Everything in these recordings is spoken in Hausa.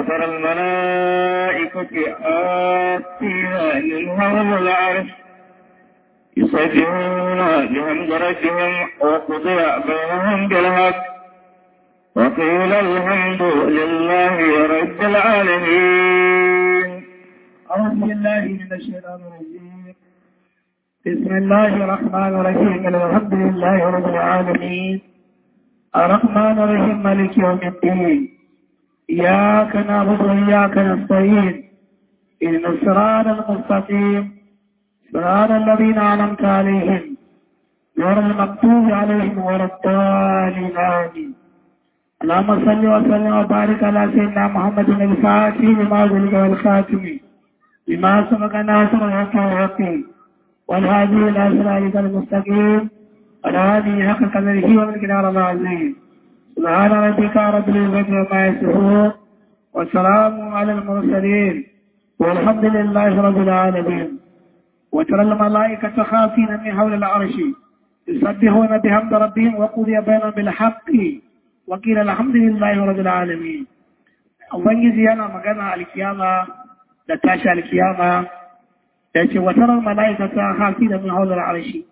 وترى الملائكة آتين منهم العرش يصفون بحمد ربهم وقضي بينهم بالحق وقيل الحمد لله رب العالمين أعوذ بالله من الشيطان الرجيم بسم الله الرحمن الرحيم الحمد لله رب العالمين الرحمن الرحيم مالك يوم الدين إياك نعبد وإياك نستعين إن الصراط المستقيم صراط الذين أنعمت عليهم غير المكتوب عليهم ولا الضالين آمين اللهم صل وسلم وبارك على سيدنا محمد الفاتح لما ذلك والخاتم لما سبق ناصر الحق والحكيم والهادي الى صراطك المستقيم والهادي حق قدره ومن العظيم سبحان ربك رب العزة عما يصفون والسلام على المرسلين والحمد لله رب العالمين وترى الملائكة خافين من حول العرش يسبحون بحمد ربهم وقضي بينهم بالحق وقيل الحمد لله رب العالمين ubangiji yana magana alkiyama da tashi alkiyama da ce watarar mala'ikata hafi da min haular arshi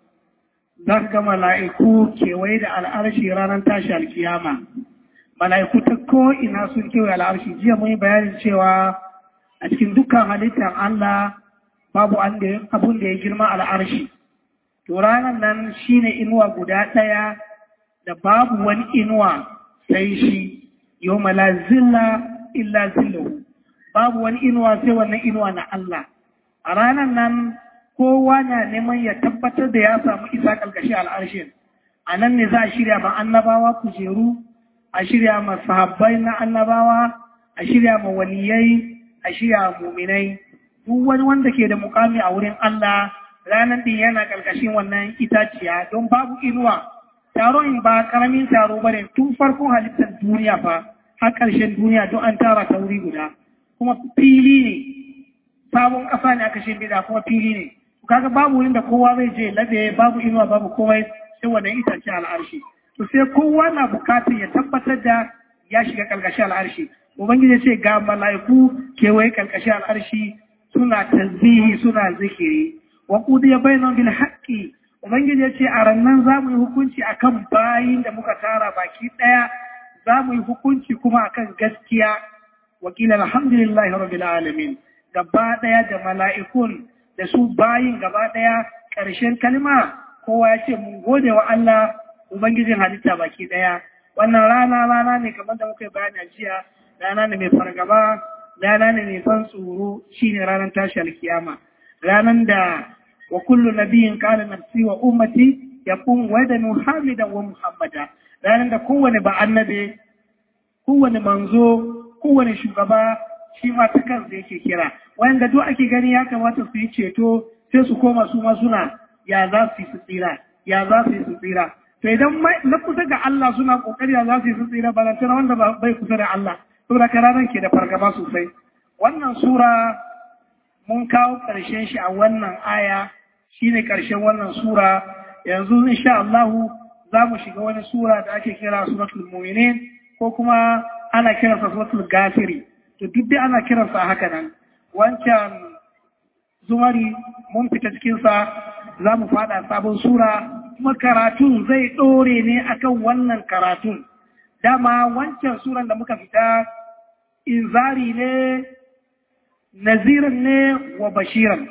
za ka ga mala'iku kewaye da al'arshi ranar tashi alkiyama mala'iku ta ko'ina sun kewaye al'arshi jiya mun yi bayanin cewa a cikin dukkan halittar Allah babu abun da ya girma al'arshi to ranar nan shine inuwa guda ɗaya da babu wani inuwa sai shi yau mala zilla illa zillahu babu wani inuwa sai wannan inuwa na Allah a ranar nan kowa na neman ya tabbatar da ya samu isa kalkashi al'arshin a nan ne za a shirya ma annabawa kujeru a shirya ma sahabbai na annabawa a shirya ma waliyai a shirya muminai duk wani wanda ke da mukami a wurin Allah ranar din yana kalkashin wannan itaciya don babu inuwa taron ba karamin taro bane tun farkon halittar duniya fa har ƙarshen duniya don an tara ta wuri guda kuma fili ne sabon ƙasa ne aka shimfiɗa kuma fili ne kaga babu wurin da kowa zai je labe babu inuwa babu komai sai wannan itace al'arshi to sai kowa na bukatar ya tabbatar da ya shiga ƙarƙashin al'arshi ubangiji ce ga mala'iku kewaye ƙarƙashin al'arshi suna tasbihi suna zikiri wa qudiya bainahum bil haqqi ubangiji ya ce a rannan za mu yi hukunci akan bayin da muka tara baki ɗaya za mu yi hukunci kuma akan gaskiya wakil alhamdulillahi rabbil alamin gaba daya da mala'ikun da su bayin gaba daya ƙarshen kalma kowa ya ce mun gode wa Allah ubangijin halitta baki daya wannan rana rana ne kamar da muka yi bayani a jiya rana ne mai fargaba rana ne mai ban tsoro shine ranar tashi alkiyama ranar da wa kullu nabiyin qala nafsi wa ummati yakun wadanu hamidan wa muhammada ranar da kowane ba annabe kowane manzo kowane shugaba shi ma ta kansa yake kira wanda duk ake gani ya kamata su yi ceto sai su koma su ma suna ya za su yi su tsira ya za su yi su tsira to idan na kusa ga Allah suna kokari ya za su yi su tsira ba tana wanda bai kusa da Allah saboda karanan ke da fargaba sosai wannan sura mun kawo ƙarshen shi a wannan aya shine ƙarshen wannan sura yanzu insha Allah za mu shiga wani sura da ake kira suratul mu'minin ko kuma ana kiransa suratul gafiri to duk dai ana kiransa haka nan wancan zumari mun fita cikinsa za mu fada sabon sura kuma karatun zai ɗore ne akan wannan karatun dama wancan suran da muka fita inzari ne naziran ne wa bashiran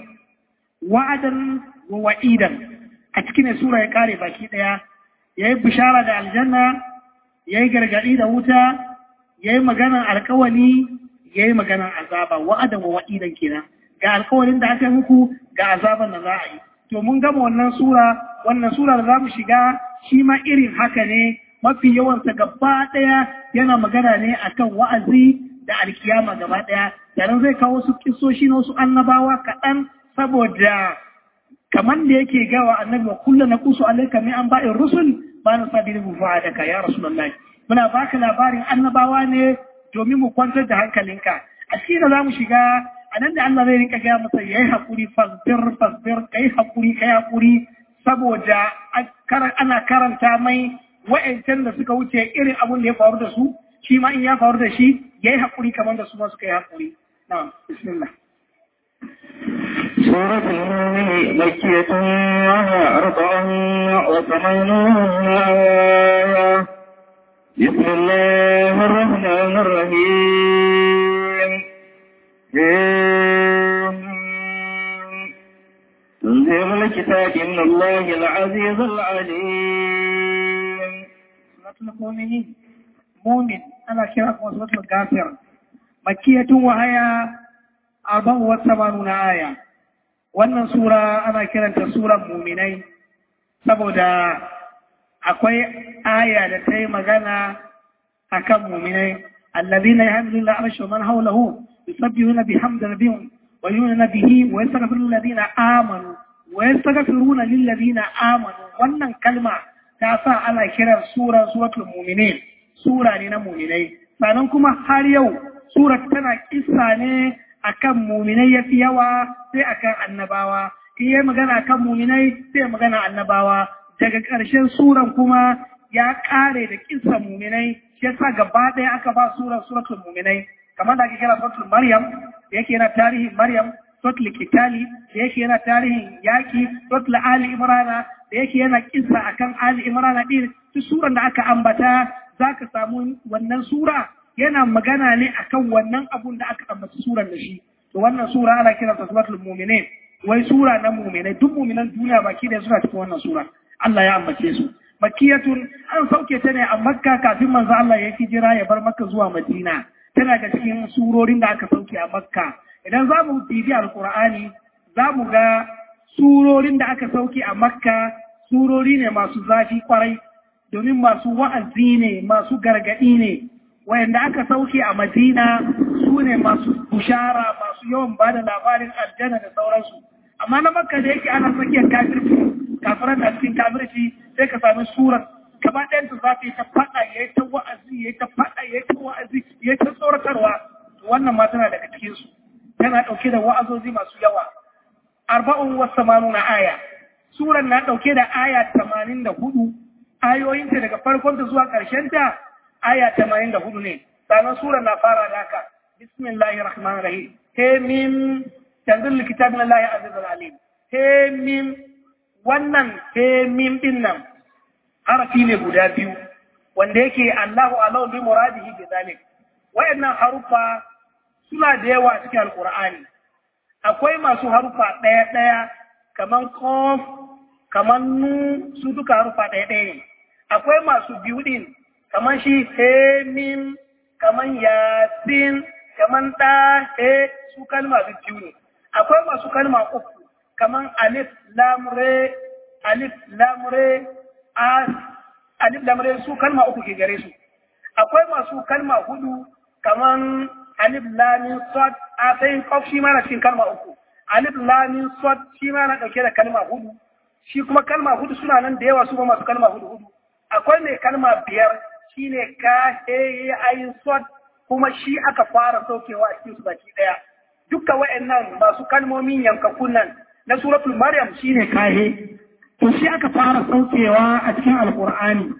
wa'adan wa wa'idan a cikin sura ya kare baki ɗaya ya yi bishara da aljanna ya yi gargaɗi da wuta ya yi maganar alkawali ya yi maganar azaba wa'adan wa wa'idan kenan ga alkawalin da aka yi muku ga azaban da za a yi to mun gama wannan sura wannan sura da za mu shiga shi ma irin haka ne mafi yawansa gaba ɗaya yana magana ne akan wa'azi da alkiyama gaba ɗaya yaran zai kawo su kisoshi na wasu annabawa kaɗan saboda kamar da yake gawa annabi wa kullu na kusu alaika min an ba'in rusul ba na sabi da bufa da ka ya rasulullahi muna baka labarin annabawa ne domin mu kwantar da hankalinka a cikin da za mu shiga a nan da Allah zai rinka gaya masa yayi hakuri fasbir fasbir kai hakuri kai hakuri saboda ana karanta mai wa'ancan da suka wuce irin abun da ya faru da su shi ma in ya faru da shi yayi hakuri kamar da su ma suka yi hakuri na'am bismillah سورة المؤمن مكية وهي أربع وثمانون آية بسم الله الرحمن الرحيم تنزيل الكتاب من الله العزيز العليم suratul mu'minin mu'min ana kira kuma suratul ghafir makkiyatun wa haya arba'u wa samanuna aya wannan sura ana kiranta suran mu'minai saboda akwai aya da ta yi magana akan mu'minai alladhina yahmiluna arsha man hawlahu yusabbihuna bihamdi rabbihim wa yu'minuna bihi wa yastaghfiruna lilladhina amanu wa yastaghfiruna lilladhina amanu wannan kalma ta sa ana kiran sura suratul mu'minin sura ne na mu'minai sannan kuma har yau surar tana kissa ne akan mu'minai yafi yawa sai akan annabawa in yi magana akan mu'minai sai magana annabawa daga ƙarshen suran kuma ya ƙare da kissa mu'minai shi yasa gaba ɗaya aka ba surar suratul mu'minai kamar da ake kira suratul maryam da yake yana tarihin maryam suratul kitali da yake yana tarihin yaki suratul ali imrana da yake yana kisa akan Ali Imran din duk suran da aka ambata zaka samu wannan sura yana magana ne akan wannan abun da aka ambaci suran da shi to wannan sura ana kira ta suratul mu'minin wai sura na mu'minai duk mu'minan duniya baki da suna cikin wannan sura Allah ya ambace su makiyatun an sauke ta ne a makka kafin manzo Allah ya hijira ya bar makka zuwa madina tana da cikin surorin da aka sauke a makka idan za mu bibi alqur'ani za mu ga surorin da aka sauke a makka surori ne masu zafi kwarai domin masu wa'azi ne masu gargaɗi ne wayanda aka sauke a madina su ne masu bushara masu yawan ba da labarin aljanna da sauransu amma na makka da yake ana tsakiyar kafirci kafiran da cikin kafirci sai ka sami surar gaba ɗayan ta zafi ta faɗa ya yi ta wa'azi ya yi ta faɗa ya yi ta wa'azi ya yi ta tsoratarwa wannan ma tana daga cikinsu tana ɗauke da wa'azozi masu yawa arba'un wa samanuna aya suran na ɗauke da aya tamanin da hudu ayoyinta daga farkonta zuwa ƙarshenta aya tamanin da hudu ne sannan suran na fara da haka bismillahir rahmanir rahim he mim tanzil kitab min allahi aziz alim he mim wannan he mim din nan harafi ne guda biyu wanda yake Allahu alau bi muradihi bi zalik wayannan harufa suna da yawa cikin alqur'ani akwai masu harufa ɗaya ɗaya kaman kof kaman nu su duka harufa ɗaya ɗaya ne akwai masu biyu ɗin kaman shi he mim kaman yasin kaman ɗa he su kalma biyu ne akwai masu kalma uku kaman alif lam re alif lam re as alif lam re su kalma uku ke gare su akwai masu kalma hudu kaman alif lam sad a sai kof shi ma na cikin kalma uku alif lam sad shi ma na dauke da kalma hudu shi kuma kalma hudu suna nan da yawa su ba masu kalma hudu hudu akwai mai kalma biyar shine ka he ayin sad kuma shi aka fara saukewa a cikin su baki daya dukkan wa'annan masu kalmomin yankakun nan na suratul maryam shine kahe to shi aka fara saukewa a cikin alqur'ani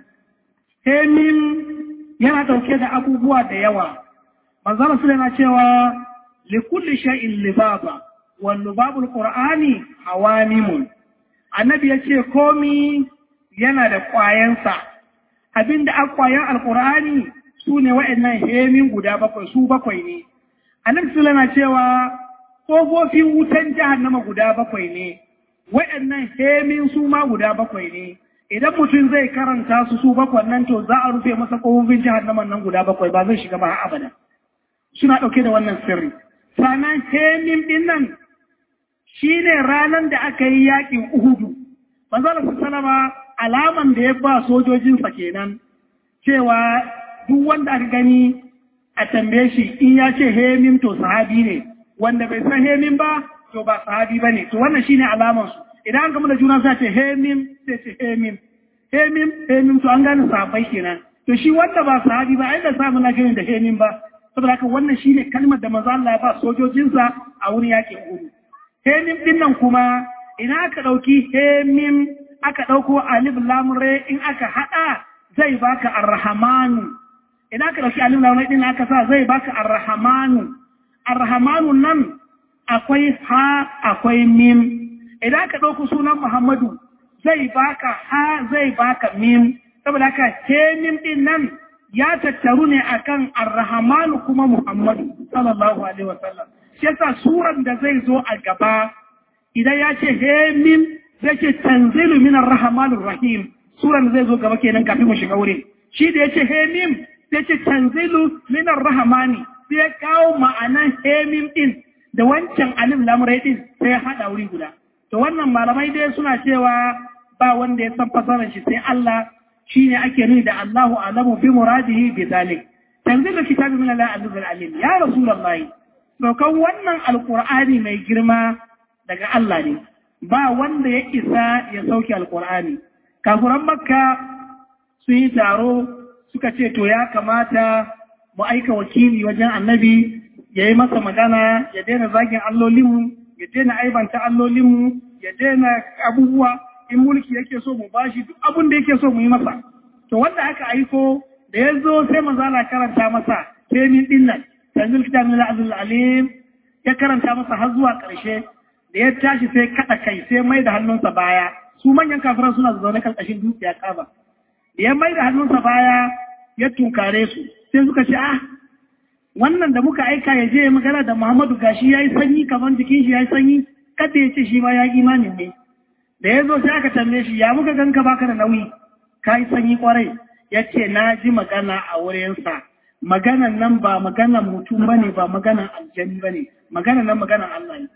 hemin yana dauke da abubuwa da yawa manzara su yana cewa likulli shay'in libaba wal lubabul qur'ani hawamimun annabi yace komi yana da kwayansa abinda a kwayan alqur'ani su ne wa'annan hemin guda bakwai su bakwai ne annabi su yana cewa kofofin wutan jahannama guda bakwai ne wa'annan hemin su ma guda bakwai ne idan mutum zai karanta su su bakwai nan to za a rufe masa kofofin jahannaman nan guda bakwai ba zai shiga ba abada suna ɗauke da wannan sirri sannan hemin ɗin nan shi ne ranar da aka yi yaƙin uhudu manzala su salama alaman da ya ba sojojinsa kenan cewa duk wanda aka gani a tambaye shi in ya ce hemin to sahabi ne wanda bai san hemin ba to ba sahabi ba ne to wannan shine alaman su idan an gama da juna sai ce hemin sai ce hemin hemin hemin to an gane sahabbai kenan to shi wanda ba sahabi ba ai da samu na gani da hemin ba saboda haka wannan shine kalmar da manzo Allah ya ba sojojinsa a wurin yakin Uhud hemin din nan kuma ina aka dauki hemin aka dauko alif lam re in aka hada zai baka arrahmanu idan ka dauki alif lam din aka sa zai baka ar-rahmanu ar-rahmanu nan akwai ha akwai mim idan ka dauki sunan muhammadu zai baka ha zai baka mim saboda haka ke mim din nan ya tattaru ne akan ar-rahmanu kuma muhammadu sallallahu alaihi wasallam shi yasa suran da zai zo a gaba idan ya ce he mim zai ce tanzilu min ar-rahmanir rahim suran da zai zo gaba kenan kafin mu shiga wurin shi da yace he mim sai ce tanzilu min ar-rahmani sai ya kawo ma'anan he mim din da wancan alif lam ra din sai ya hada wuri guda to wannan malamai dai suna cewa ba wanda ya san fasarar shi sai Allah shine ake nuni da Allahu alamu bi muradihi bi zalik tanzilu kitabi min Allah azizul alim ya rasulullahi saukan wannan alqur'ani mai girma daga Allah ne ba wanda ya isa ya sauke alqur'ani kafuran makka sun yi taro suka ce to ya kamata mu aika wakili wajen annabi ya yi masa magana ya daina zagin allolinmu ya daina aibanta allolinmu ya daina abubuwa in mulki yake so mu bashi duk abin da yake so mu yi masa to wanda aka aiko da ya zo sai manzala karanta masa kemin din nan tanzil kitab min al alim ya karanta masa har zuwa ƙarshe da ya tashi sai kada kai sai mai da hannunsa baya su manyan kafiran suna zaune kan ƙashin dukiya kaba da ya mai da hannunsa baya ya tunkare su sai suka ce ah wannan da muka aika ya je magana da Muhammadu gashi yayi sanyi kamar jikin shi yayi sanyi kada ya ce shi ma ya imanin ne da ya zo sai aka tambaye shi ya muka ganka baka da nauyi ka yi sanyi kwarai ya ce na ji magana a wurinsa maganan nan ba maganan mutum ba ne ba maganan aljani ba ne maganan nan maganan Allah ne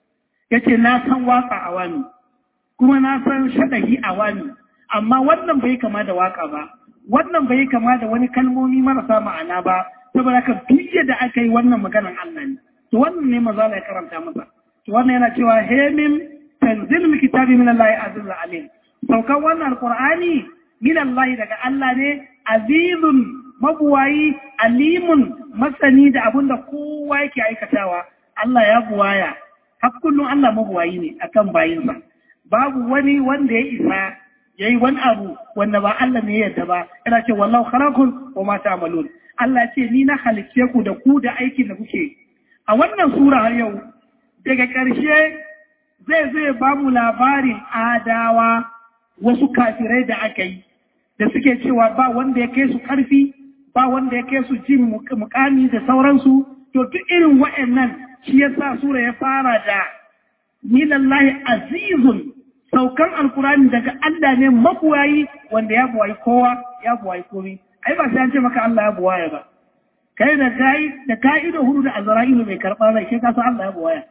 ya ce na san waka a wani kuma na san shaɗahi a wani amma wannan bai kama da waka ba wannan bai kama da wani kalmomi marasa ma'ana ba saboda ka duk da aka yi wannan maganan Allah ne to wannan ne maza ya karanta masa to wannan yana cewa hemin tanzil min kitabi min Allah azizul alim saukan wannan alqur'ani min Allah daga Allah ne azizun mabuwayi alimun masani da abinda kowa yake aikatawa Allah ya buwaya har kullum Allah mabuwayi ne akan bayinsa babu wani wanda ya isa yayi wani abu wanda ba Allah ne ya yarda ba yana ce wallahu khalaqun wa ma ta'malun Allah ce ni na halicce ku da ku da aikin da kuke a wannan sura har yau daga ƙarshe zai zai ba mu labarin adawa wasu kafirai da aka yi da suke cewa ba wanda ya kai su ƙarfi ba wanda ya kai su jin mukami da sauransu to duk irin wa'annan shi ya sa sura ya fara da minallahi azizun saukan alkurani daga Allah ne mabuwayi wanda ya buwayi kowa ya buwayi komi ai ba sai an ce maka Allah ya buwaya ba kai da kai da ka'ido hudu da azra'ilu mai karɓar rai sai ka san Allah ya buwaya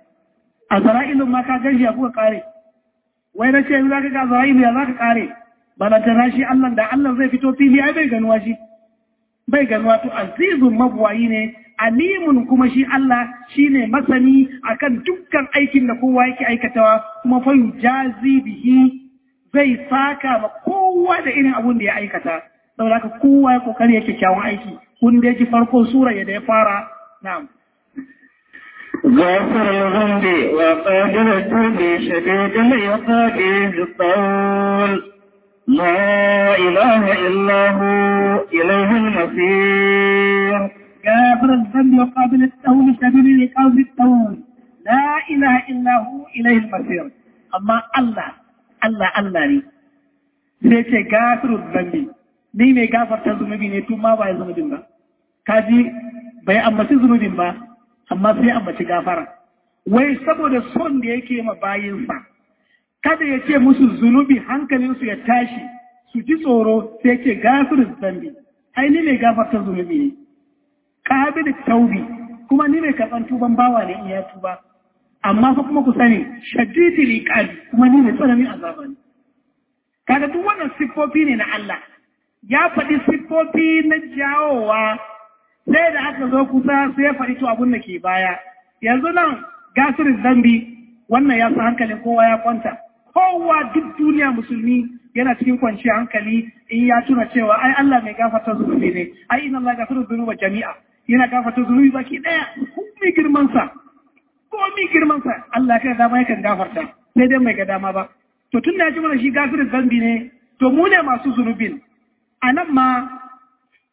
a zara'ilun ma ka gashi ya kuka kare wai na ce yanzu za ka ga zara'ilu ya za ka kare balantana shi Allah da Allah zai fito fili ai bai ganuwa shi bai ganuwa to azizun mabuwayi ne alimun kuma shi Allah shi ne masani akan dukkan aikin da kowa yake aikatawa kuma fa jazi bihi zai saka ma kowa da irin abun da ya aikata saboda haka kowa ya kokari yake kyawun aiki kun da ji farko sura ya da ya fara na'am غافر الذنب وقادر التوب شديد العقاب ذي الطول لا إله إلا هو إليه المصير غافر الذنب وقابل التوب شديد العقاب ذي الطول لا إله إلا هو إليه المصير أما الله الله الله ne sai ce gafirul zambi ni mai gafarta zunubi ne tun ma ba ya zunubin ba kaji bai ambaci zunubin ba amma sai ambaci gafara wai saboda son da yake ma bayinsa kada ya ce musu zunubi hankalinsu ya tashi su ji tsoro sai ce gafirin zambi ai ni mai gafarta zunubi ne qabil taubi kuma ni mai karban tuban bawa ne in ya tuba amma fa kuma ku sani shadidil iqabi kuma ni mai tsananin azaba ne kaga duk wannan siffofi ne na Allah ya faɗi siffofi na jawowa sai da aka zo kusa sai ya faɗi to abin da ke baya yanzu nan gasirin zambi wannan ya sa hankalin kowa ya kwanta kowa duk duniya musulmi yana cikin kwanciyar hankali in ya tuna cewa ai Allah mai gafarta zunubi ne ai inna Allah gafiru dhunuba jami'a yana gafarta zunubi baki daya komai girman sa komai girman sa Allah kai dama yakan gafarta sai dai mai ga dama ba to tun da ya ji mana shi gafirin zambi ne to mu ne masu zunubin a nan ma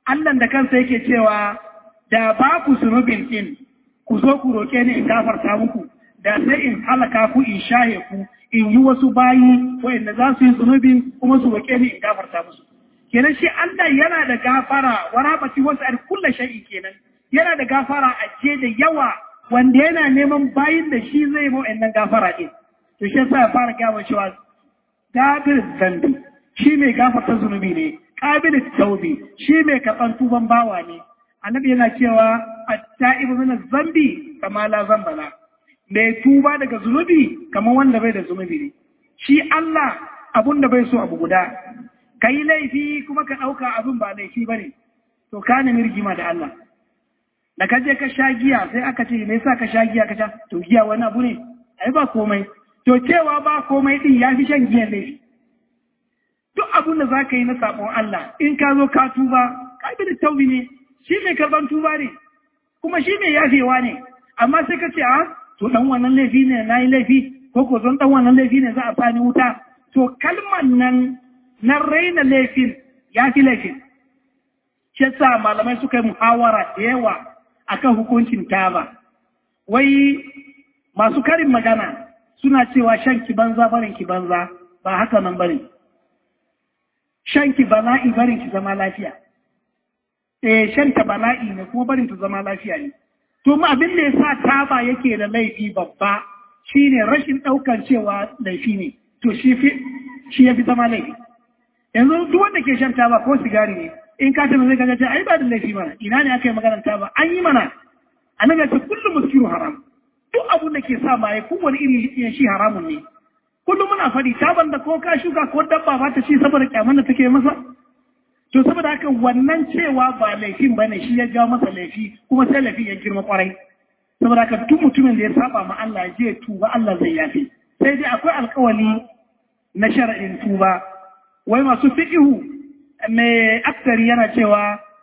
Allah da kansa yake cewa da ba ku zunubin din ku zo ku roƙe ni in gafarta muku da sai in halaka ku in shaye ku in yi wasu bayi wa'anda za su yi zunubin kuma su roƙe ni in gafarta musu kenan shi Allah yana da gafara wa rabati wasu al kullu shay'in kenan yana da gafara a ce da yawa wanda yana neman bayin da shi zai mu wa'annan gafara din to shi yasa ya fara gawa cewa gafir zambi shi mai gafarta zunubi ne qabil taubi shi mai karɓan tuban bawa ne annabi yana cewa at-ta'ibu min zambi kama la zambala mai tuba daga zunubi kamar wanda bai da zunubi ne shi Allah abun da bai so abu guda kai laifi kuma ka ɗauka abin ba laifi bane to ka nemi rigima da Allah da ka je ka sha giya sai aka ce me yasa ka sha giya ka sha to giya wani abu ne ai ba komai to cewa ba komai din ya fi shan giyan laifi duk abin da za ka yi na sabon Allah in ka zo ka tuba ka bi da taubi ne shi mai karban tuba ne kuma shi mai yafewa ne amma sai ka ce a to dan wannan laifi ne na yi laifi ko ko zon dan wannan laifi ne za a sani wuta to kalman nan na raina laifin ya fi laifin shi sa malamai suka yi muhawara da yawa akan hukuncin taba wai masu karin magana suna cewa shan ki banza barin ki banza ba haka nan bane shan ki bala'i barin ki zama lafiya eh shan ta bala'i ne kuma barin ta zama lafiya ne to mu abin da yasa taba yake da laifi babba shine rashin daukar cewa laifi ne to shi fi shi yafi zama laifi yanzu duk wanda ke shan taba ko sigari ne in ka tana zai kaga ai ba da laifi mana ina ne aka yi maganar taba an yi mana annabi ya ce kullum muskiru haram duk abun da ke sa maye kowane iri shi haramun ne kullum muna faɗi taban da ko ka shuka ko dabba ba ta ci saboda kyaman da take masa to saboda haka wannan cewa ba laifin ba ne shi ya jawo masa laifi kuma sai laifi ya girma kwarai saboda haka duk mutumin da ya saba ma Allah ya je tuba Allah zai yafe sai dai akwai alkawali na shar'in tuba wai masu fiqihu mai aktari yana cewa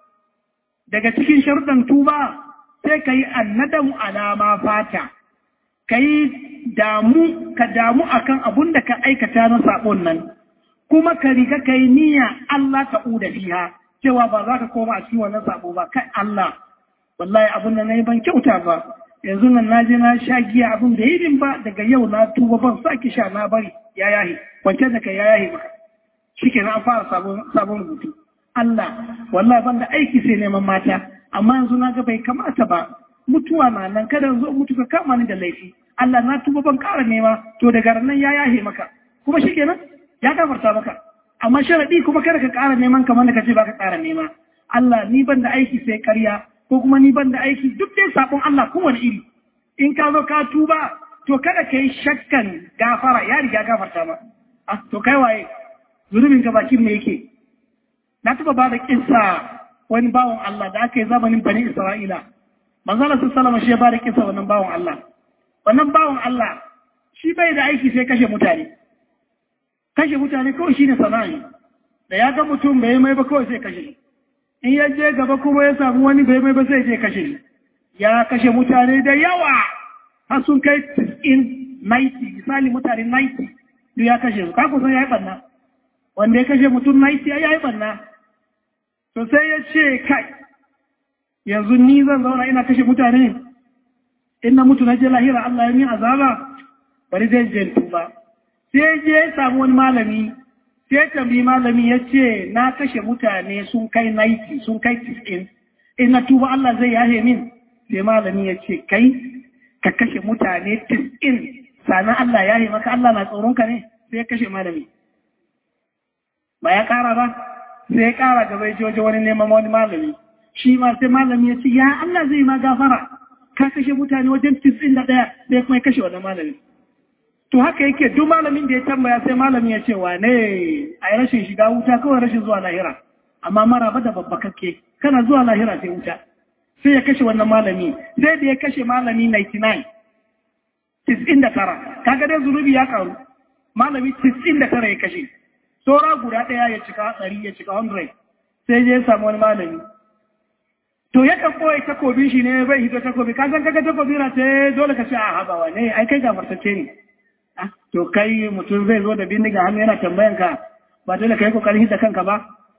daga cikin sharuɗan tuba sai ka yi annadamu alama fata ka yi damu ka damu akan abun da ka aikata na sabon nan kuma ka riga ka yi niyya Allah ka uda fiha cewa ba za ka koma a cikin wannan sabo ba kai Allah wallahi abun da nayi ban kyauta ba yanzu nan na je na sha giya abun da yi ba daga yau na tuba ban saki sha na bari ya yahi kwance da kai ya yahi ba shikenan an fara sabon sabon rubutu Allah wallahi ban da aiki sai neman mata amma yanzu na ga bai kamata ba mutuwa na nan kada zo mutu ka kama ni da laifi Allah na tuba ban ƙara nema to daga nan ya yahe maka kuma shikenan ya gafarta maka amma sharadi kuma kada ka ƙara neman kamar da kace baka ƙara nema Allah ni ban da aiki sai ƙarya ko kuma ni ban da aiki duk dai sabon Allah kowane iri in ka zo ka tuba to kada ka yi shakkan gafara ya riga gafarta ma ah to kai waye zunubin ka bakin me yake na taba ba da kissa wani bawan Allah da aka yi zamanin bani Isra'ila manzala su salama shi ya ba da kissa wannan bawan Allah wannan bawan Allah shi bai da aiki sai kashe mutane kashe mutane kawai shi ne sana'i da ya ga mutum bai mai ba kawai sai kashe in ya je gaba kuma ya samu wani bai mai ba sai je kashe ya kashe mutane da yawa har sun kai 90 misali mutane 90 duk ya kashe su kaku san ya yi banna wanda ya kashe mutum 90 ya yi banna to sai ya ce kai yanzu ni zan zauna ina kashe mutane in na mutu na je lahira Allah ya min azaba bari zai je tuba sai je ya samu wani malami sai tambayi malami ya ce na kashe mutane sun kai 90 sun kai 90 in na tuba Allah zai yahe min sai malami ya ce kai ka kashe mutane 90 sannan Allah yahe maka Allah na tsoron ka ne sai ya kashe malami ba ya kara ba sai ya kara gaba ya waje wani neman wani malami shi ma sai malami ya ce ya Allah zai ma gafara ka kashe mutane wajen 91 sai kuma ya kashe wani malami to haka yake duk malamin da ya tambaya sai malami ya ce wane a yi rashin shiga wuta kawai rashin zuwa lahira amma maraba da babba kake kana zuwa lahira sai wuta sai ya kashe wannan malami sai da ya kashe malami 99 99 kaga dai zunubi ya karu malami 99 ya kashe saura guda ɗaya ya cika 100 ya cika 100 sai ya samu wani malami to ya kan ɓoye takobi shi ne bai hito takobi ka san kaga takobi na ce dole ka ce a habawa ne ai kai gafartacce ne to kai mutum zai zo da bindiga hannu yana tambayan ka ba dole ka yi kokarin hita kanka ba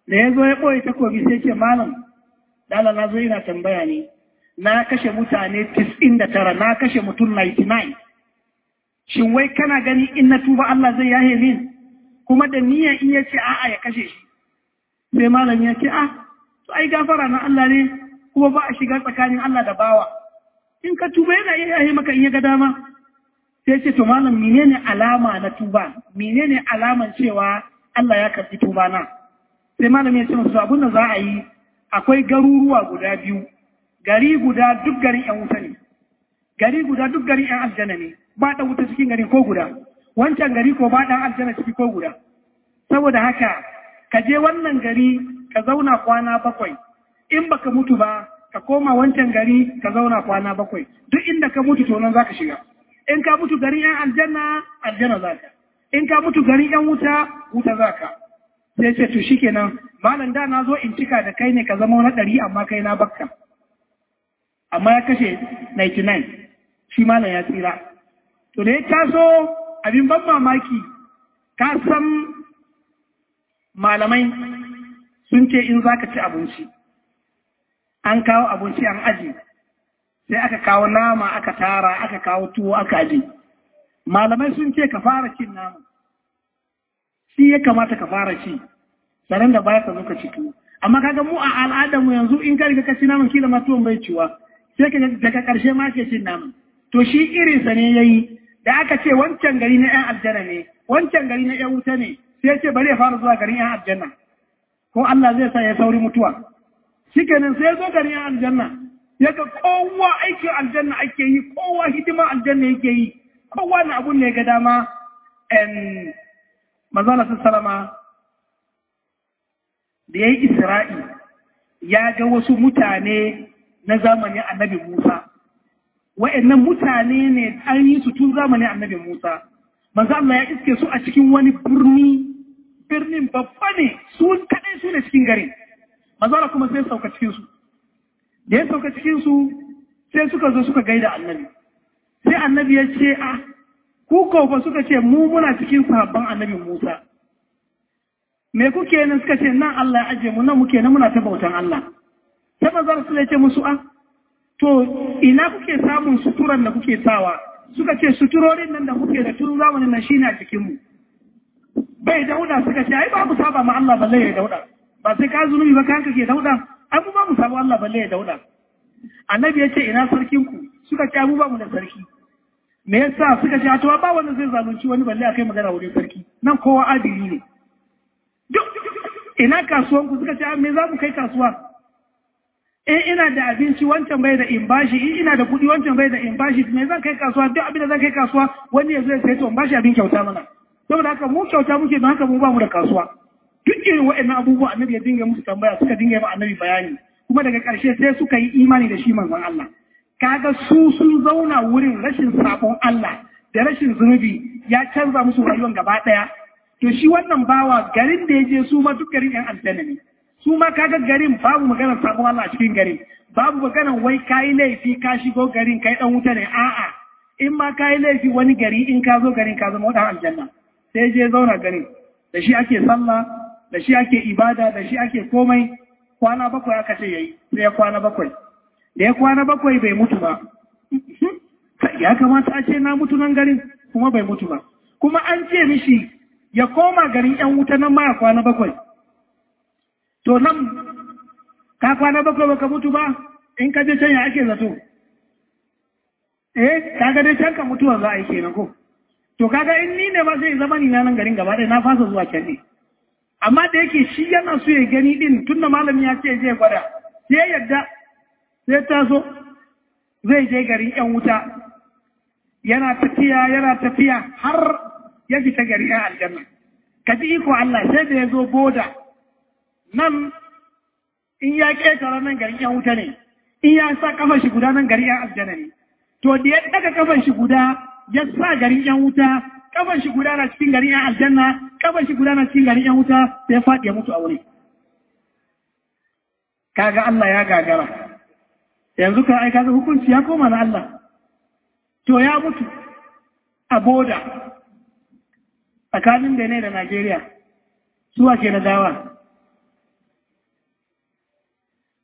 da ya zo ya ɓoye takobi sai ce malam dala na zo ina tambaya ne na kashe mutane 99 na kashe mutum 99 shin wai kana gani in na tuba Allah zai yahe min kuma da niyyar in ya ce a'a ya kashe shi sai malam ya ce ah to ai gafara na Allah ne kuma ba a shiga tsakanin Allah da bawa in ka tuba yana iya yahe maka in ya ga dama sai ce to malam menene alama na tuba menene alaman cewa Allah ya karbi tuba na sai malam ya ce musu abin da za a yi akwai garuruwa guda biyu gari guda duk garin yan wuta ne gari guda duk garin yan aljanna ne ba da wuta cikin garin ko guda wancan gari ko ba dan aljanna ciki ko guda saboda haka ka je wannan gari ka zauna kwana bakwai in baka mutu ba ka koma wancan gari ka zauna kwana bakwai duk inda ka mutu to nan zaka shiga in ka mutu garin yan aljanna aljanna zaka in ka mutu garin yan wuta wuta zaka sai ce to shikenan malam da na zo in cika da kai ne ka zama wani ɗari amma kai na bakka amma ya kashe 99 shi malam ya tsira to da ya taso abin ban mamaki ka san malamai sun ce in za ka ci abinci an kawo abinci an aji sai aka kawo nama aka tara aka kawo tuwo aka aji malamai sun ce ka fara cin nama shi ya kamata ka fara ci sanan da baya ka zo ka ci tuwo amma kaga mu a al'adarmu yanzu in ka riga ka ci naman kila ma tuwon bai ciwa sai ka daga karshe ma ke cin naman to shi irinsa ne yayi da aka ce wancan gari na yan aljanna ne wancan gari na yan wuta ne sai ce bari ya fara zuwa garin yan aljanna ko Allah zai sa ya sauri mutuwa shikenan sai ya zo garin yan aljanna ya ga kowa aikin aljanna ake yi kowa hidima aljanna yake yi kowa na abun ne ga dama en manzala salama da ya yi isra'i ya ga wasu mutane na zamanin annabi Musa wa'annan mutane ne an yi su tun zamanin annabi Musa manzo Allah ya iske su a cikin wani birni birnin babba ne su kadai su ne cikin garin manzo Allah kuma sai sauka cikin su da ya sauka cikin su sai suka zo suka gaida annabi sai annabi ya ce a ku ko ba suka ce mu muna cikin sahabban annabi Musa me kuke nan suka ce nan Allah ya aje mu nan muke nan muna ta bautan Allah sai manzo Allah ya ce musu a to ina kuke samun suturan da kuke sawa suka ce suturorin nan da kuke da tun zamanin nan shine a cikin mu bai dauda suka ce ai ba mu saba ma Allah balle ya dauda ba sai ka zunubi ba kanka ke dauda ai mu ba mu saba Allah balle ya dauda annabi ya ce ina sarkin ku suka ce mu ba mu da sarki me yasa suka ce to ba wanda zai zalunci wani balle akai magana wurin sarki nan kowa adili ne duk ina kasuwan ku suka ce me za mu kai kasuwa in ina da abinci wancan bai da in bashi in ina da kuɗi wancan bai da in bashi me zan kai kasuwa duk abin da zan kai kasuwa wani ya zo ya sai to in bashi abin kyauta mana saboda haka mu kyauta muke don haka mu ba mu da kasuwa duk irin waɗannan abubuwa annabi ya dinga musu tambaya suka dinga yi annabi bayani kuma daga ƙarshe sai suka yi imani da shi manzon Allah kaga su sun zauna wurin rashin sabon Allah da rashin zunubi ya canza musu rayuwar gaba ɗaya to shi wannan bawa garin da ya je su ma duk garin yan aljanna ne su ma kaga garin babu maganar sabon Allah a cikin garin babu maganar wai kayi laifi ka shigo garin kai dan wuta ne a'a in ma kayi laifi wani gari in ka zo garin ka zama wadan aljanna sai je zauna garin da shi ake sallah da shi ake ibada da shi ake komai kwana bakwai aka ce yayi sai ya kwana bakwai da ya kwana bakwai bai mutu ba ya kamata a ce na mutu nan garin kuma bai mutu ba kuma an ce mishi ya koma garin yan wuta nan ma ya kwana bakwai To nan, ka kwana bakwai baka mutu ba, in ka je can ya ake zato. Eh, kaga dai can ka mutuwa za a yi kenan ko. To kaga in ni ne ba zai zama ni na nan garin gaba ɗaya na fasa zuwa can ne. Amma da yake shi yana so ya gani din tun da malami ya ce zai gwada, sai ya yadda, sai taso, zai je garin ‘yan wuta. Yana tafiya, yana tafiya har ya fita garin ‘yan aljanna. Ka ji iko Allah sai da ya zo boda. nan in ya ƙetare nan garin ‘yan wuta ne, in ya sa kafan shi guda nan garin ‘yan aljanna ne. To da ya daga kafan shi guda ya sa garin ‘yan wuta, kafan shi guda na cikin garin ‘yan aljanna, kafan shi guda na cikin garin ‘yan wuta sai ya faɗi ya mutu a wuri. Kaga Allah ya gagara. Yanzu ka aika hukunci ya koma na Allah. To ya mutu a boda tsakanin da ne da Najeriya. Suwa ke na dawa.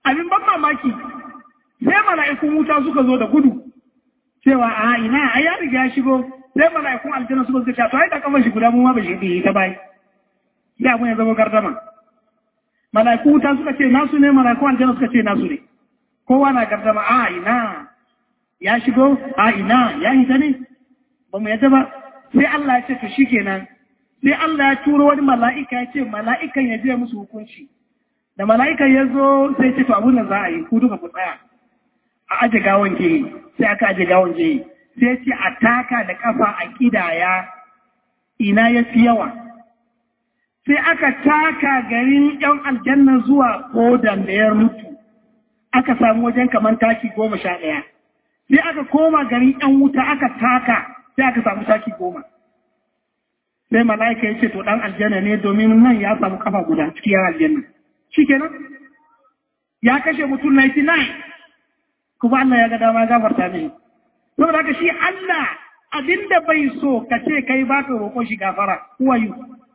abin ban mamaki sai mala'ikun wuta suka zo da gudu cewa a ina a ya riga ya shigo sai mala'ikun aljanna suka zo to ai da kafan shi guda mu ma ba shi bi ta bai ya mun ya zama gardama mala'ikun wuta suka ce nasu ne mala'ikun aljanna suka ce nasu ne kowa na gardama a ina ya shigo a ina ya hita ne ba mu yadda ba sai Allah ya ce to shikenan sai Allah ya turo wani mala'ika ya ce mala'ikan ya je musu hukunci da mala'ikan ya zo sai ce to abun da za a yi ku duka ku tsaya a aje gawon ke sai aka aje gawon ke sai ce a taka da kafa a kidaya ina ya fi yawa sai aka taka garin yan aljanna zuwa kodan da ya mutu aka samu wajen kamar taki goma sha ɗaya sai aka koma garin yan wuta aka taka sai aka samu taki goma sai mala'ika ya ce to ɗan aljanna ne domin nan ya samu kafa guda cikin yan aljanna shi kenan ya kashe mutum 99 kuma Allah ya ga dama gafarta ne saboda haka shi Allah abinda bai so ka ce kai ba ka roƙo shi gafara who are you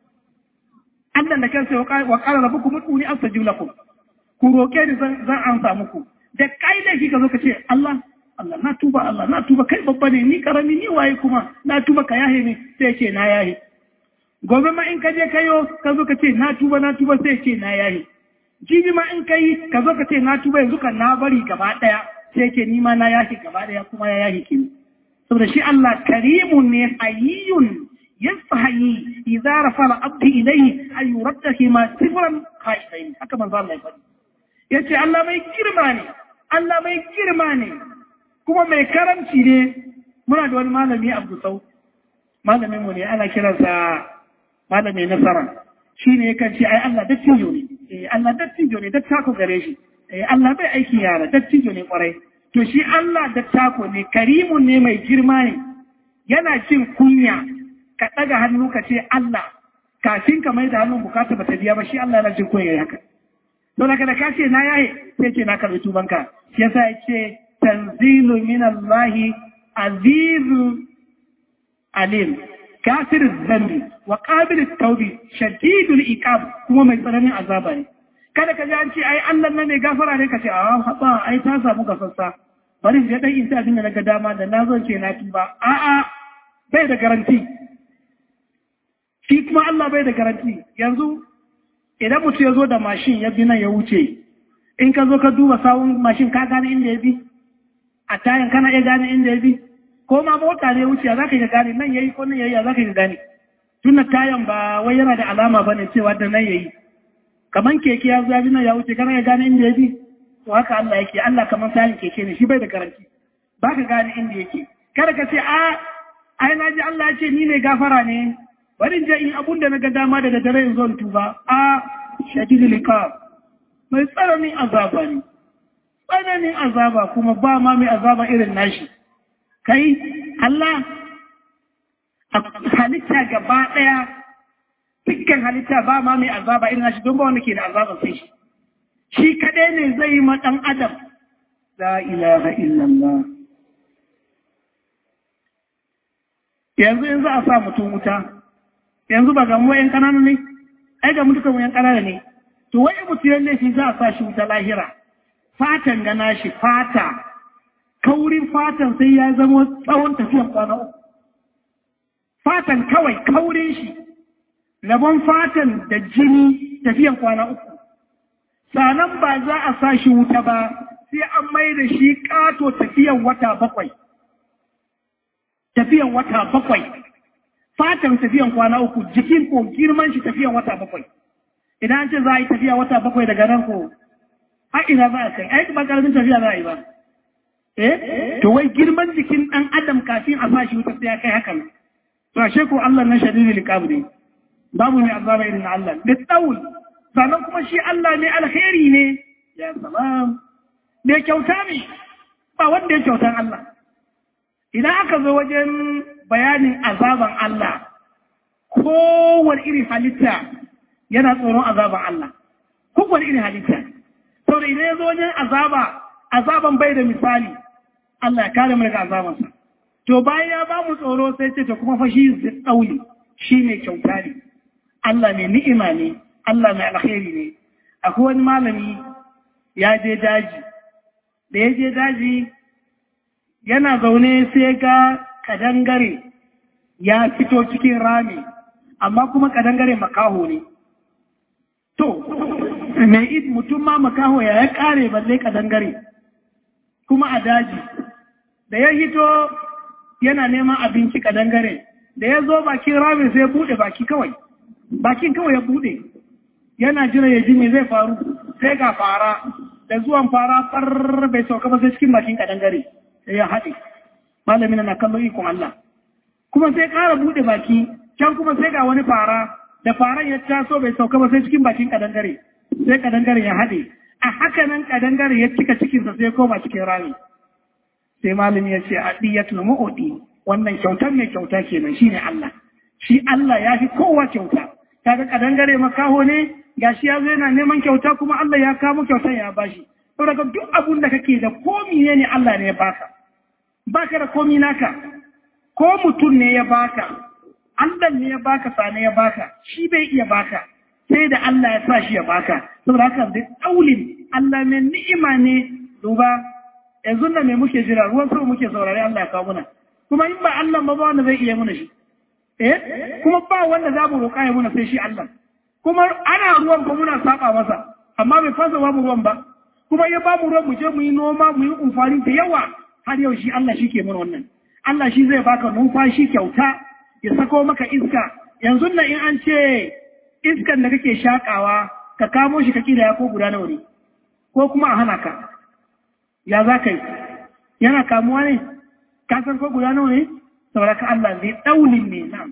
Allah da kansa wa qala rabbukum ud'uni astajib lakum ku roƙe ni zan amsa muku da kai da shi ka zo ka ce Allah Allah na tuba Allah na tuba kai babba ne ni karami ni waye kuma na tuba ka yahe ne sai ce na yahe gobe ma in ka je kayo ka zo ka ce na tuba na tuba sai ce na yahe jibi ma in kai ka zo ka ce na tuba yanzu kan na bari gaba daya sai ce ni ma na yahe gaba daya kuma ya yahe ki saboda shi Allah karimun ne hayyun yastahi idza rafa al-abdi ilayhi ay yuraddahi ma sifran khaifain haka manzo Allah ya faɗi yace Allah mai girma ne Allah mai girma ne kuma mai karamci ne muna da wani malami Abdul Sau malamin mu ne ana kiransa malami nasara shine yakan ce ai Allah dattijo ne eh Allah dattijo ne dattako gare shi eh Allah bai aiki yara dattijo ne kwarai to shi Allah dattako ne karimun ne mai girma ne yana jin kunya ka daga hannu ka ce Allah kafin ka mai da hannun bukata ba ta biya ba shi Allah yana jin kunya haka don haka da ka ce na yaye sai ce na karbi tubanka shi yasa ya ce tanzilu min Allah azizu alim kafir zambi wa qabil tawbi shadidul iqab kuma mai tsananin azaba ne kada ka ji an ce ai Allah nan ne gafara ne ka ce a haba ai ta samu gafassa bari je dan in ta abin da naga dama da na zo ce na tuba a a bai da garanti shi kuma Allah bai da garanti yanzu idan mutum ya zo da mashin ya bi nan ya wuce in ka zo ka duba sawun mashin ka gane inda ya bi a tayan kana iya gane inda ya bi ko ma mota ne wuce za ka yi gane nan yayi ko nan yayi za ka yi gane tunda tayan ba wai yana da alama ba ne cewa da nan yayi kaman keke ya zo nan ya wuce kana iya gane inda ya bi to haka Allah yake Allah kaman tayan keke ne shi bai da garanti ba ka gane inda yake kada ka ce a ai na ji Allah ya ce ni ne gafara ne bari in je in abun da na ga dama daga dare in zo tuba a shadidul iqab mai tsananin azaba ne tsananin azaba kuma ba ma mai azaba irin nashi kai Allah a halitta gaba ɗaya dukkan halitta ba ma mai azaba irin nashi don ba wanda ke da azaba sai shi shi kaɗai ne zai yi ma ɗan adam la ilaha illallah yanzu in za a sa mutum wuta yanzu ba ga mu yan ƙanana ne ai ga mutukan yan ƙanana ne to wai mutum yan laifi za a sa shi wuta lahira fatan gana shi fata kaurin fatan sai ya zama tsawon tafiyan kwana uku fatan kawai kaurin shi rabon fatan da jini tafiyan kwana uku sanan ba za a sa shi wuta ba sai an mai da shi ƙato tafiyan wata bakwai tafiyan wata bakwai fatan tafiyan kwana uku jikin ko girman shi tafiyan wata bakwai idan an ce za a yi tafiya wata bakwai daga nan ko a ina za a kai ai ba karamin tafiya za a yi ba eh to wai girman jikin dan adam kafin a sashi wuta sai ya kai hakan to ashe ko Allah na shadidul iqab ne babu mai azaba irin Allah da tsaul sannan kuma shi Allah ne alkhairi ne ya salam da kyauta ne ba wanda ya kyautan Allah idan aka zo wajen bayanin azaban Allah kowane irin halitta yana tsoron azaban Allah kowane irin halitta saboda idan ya zo wajen azaba azaban bai da misali Allah ya kare mu daga azabansa to bayan ya ba mu tsoro sai ce to kuma fa shi tsauli shi ne kyauta ne Allah mai ni'ima ne Allah mai alkhairi ne akwai wani malami ya je daji da ya je daji yana zaune sai ga kadangare ya fito cikin rami amma kuma kadangare makaho ne to mai id mutum ma makaho ya ya kare balle kadangare kuma a daji da ya hito yana neman abinci kadangare da ya zo bakin ramin sai bude baki kawai bakin kawai ya bude yana jira ya ji me zai faru sai ga fara da zuwan fara far bai sauka ba sai cikin bakin kadangare sai ya haɗe malamin na kallon ikon Allah kuma sai ƙara bude baki can kuma sai ga wani fara da faran ya taso bai sauka ba sai cikin bakin kadangare sai kadangare ya haɗe a haka nan kadangare ya cika cikinsa sai koma cikin rami sai malami ya ce adiyatul mu'udi wannan kyautar mai kyauta kenan shine Allah shi Allah ya fi kowa kyauta kaga kadangare makaho ne gashi ya zo yana neman kyauta kuma Allah ya kamo kyautar ya bashi saboda duk abun da kake da komi ne ne Allah ne ya baka baka da komi naka ko mutum ne ya baka Allah ne ya baka sane ya baka shi bai iya baka sai da Allah ya sa shi ya baka saboda haka da daulin Allah mai ni'ima ne duba yanzu da me muke jira ruwan sama muke saurare Allah ya kawo muna kuma in ba Allah ba ba wanda zai iya muna shi eh kuma ba wanda za mu roƙa ya muna sai shi Allah kuma ana ruwan ko muna saba masa amma bai fasa ba mu ruwan ba kuma ya ba mu ruwan mu je mu yi noma mu yi amfani da yawa har yau shi Allah shi ke mana wannan Allah shi zai baka numfashi kyauta ya sako maka iska yanzu nan in an ce iskan da kake shakawa ka kamo shi ka kila ya ko guda nawa ne ko kuma a hana ka ya za ka yi yana kamuwa ne ka san ko guda nawa ne saboda ka Allah zai daulin ne na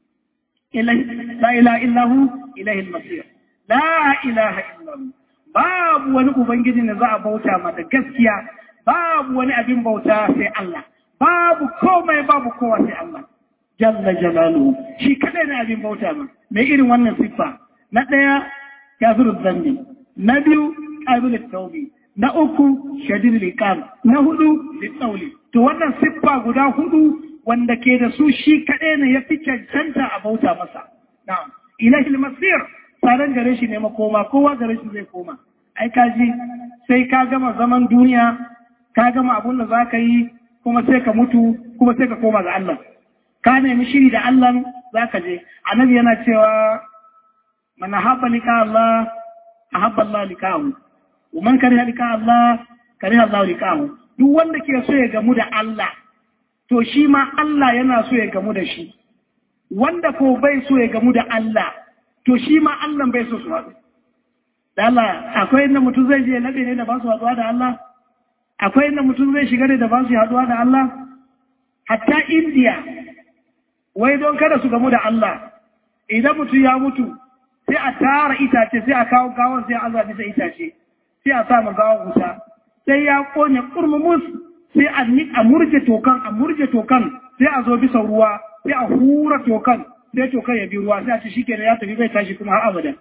la ilaha illahu ilahil masir la ilaha illahu babu wani ubangiji da za a bauta ma da gaskiya babu wani abin bauta sai Allah babu komai babu kowa sai Allah jalla jalaluhu shi kadai ne abin bauta ma mai irin wannan siffa na daya kafirul zambi na biyu qabilut tawbi na uku shadid liqam na hudu litsauli to wannan siffa guda hudu wanda ke da su shi kadai ne ya fi cancanta a bauta masa na'am ilahil masir tsaron gare shi ne makoma kowa gare shi zai koma ai kaji sai ka gama zaman duniya ka gama abun da za ka yi kuma sai ka mutu kuma sai ka koma ga Allah ka nemi shiri da Allah za ka je annabi yana cewa man habba lika Allah ahabba Allah likahu wa man kariha lika Allah kariha Allah likahu duk wanda ke so ya gamu da Allah to shi ma Allah yana so ya gamu da shi wanda ko bai so ya gamu da Allah to shi ma Allah bai so su haɗu. Da Allah, akwai inda mutum zai je laɓe ne da ba su haɗuwa da Allah? Akwai inda mutum zai shiga ne da ba su haɗuwa da Allah? Hatta Indiya, wai don kada su gamu da Allah, idan mutum ya mutu, sai a tara itace, sai a kawo gawon sai a aza bisa itace, sai a sa ma gawon wuta, sai ya ƙone ƙurmumus, sai a a murje tokan, a murje tokan, sai a zo bisa ruwa, sai a hura tokan, sai to kai ya bi ruwa sai a ce shi kenan ya tafi bai tashi kuma har abada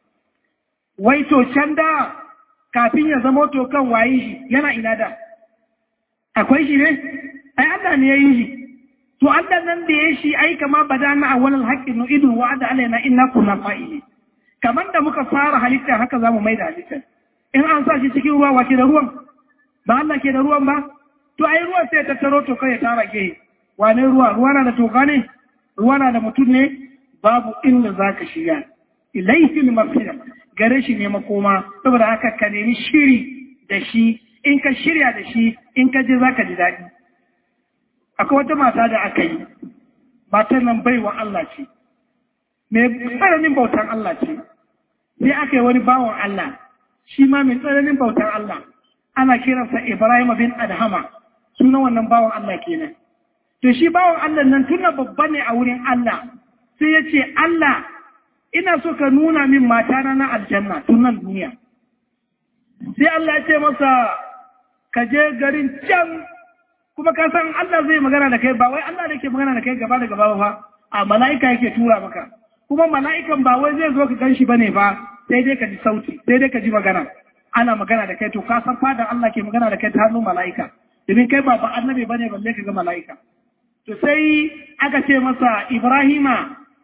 wai to can da kafin ya zama to kan waye shi yana ina da akwai shi ne ai Allah ne ya yi shi to Allah nan da ya shi ai kama badana a wannan haqqin nu idu wa ada alaina inna kunna fa'ili kamar da muka fara halitta haka zamu mai da halitta in an sa shi cikin ruwa wace da ruwan ba Allah ke da ruwan ba to ai ruwan sai ta taro to kai ya tara gehe wane ruwa ruwa na da toka ne ruwa na da mutum ne babu inda za ka shiga ilaifin mafira gare shi ne makoma saboda haka ka nemi shiri da shi in ka shirya da shi in ka je za ka ji daɗi akwai wata mata da aka yi matan nan baiwa Allah ce mai tsananin bautan Allah ce sai aka yi wani bawan Allah shi ma mai tsananin bautan Allah ana kiransa Ibrahim bin Adhama sunan wannan bawan Allah kenan To shi bawan Allah nan tuna babba ne a wurin Allah, sai ya ce, Allah, ina so ka nuna min matana na aljanna tun nan duniya. Sai Allah ya ce masa, ka je garin can, kuma ka san Allah zai magana da kai, ba wai Allah da ke magana da kai gaba da gaba ba, a mala'ika yake tura maka. Kuma mala'ikan ba wai zai zo ka gan shi ba ne ba, sai dai ka ji sauti, sai dai ka ji magana. Ana magana da kai, to ka san fadar Allah ke magana da kai ta hannun mala'ika. Domin kai ba ba annabi ba ne balle ka ga mala'ika. To sai aka ce masa Ibrahima,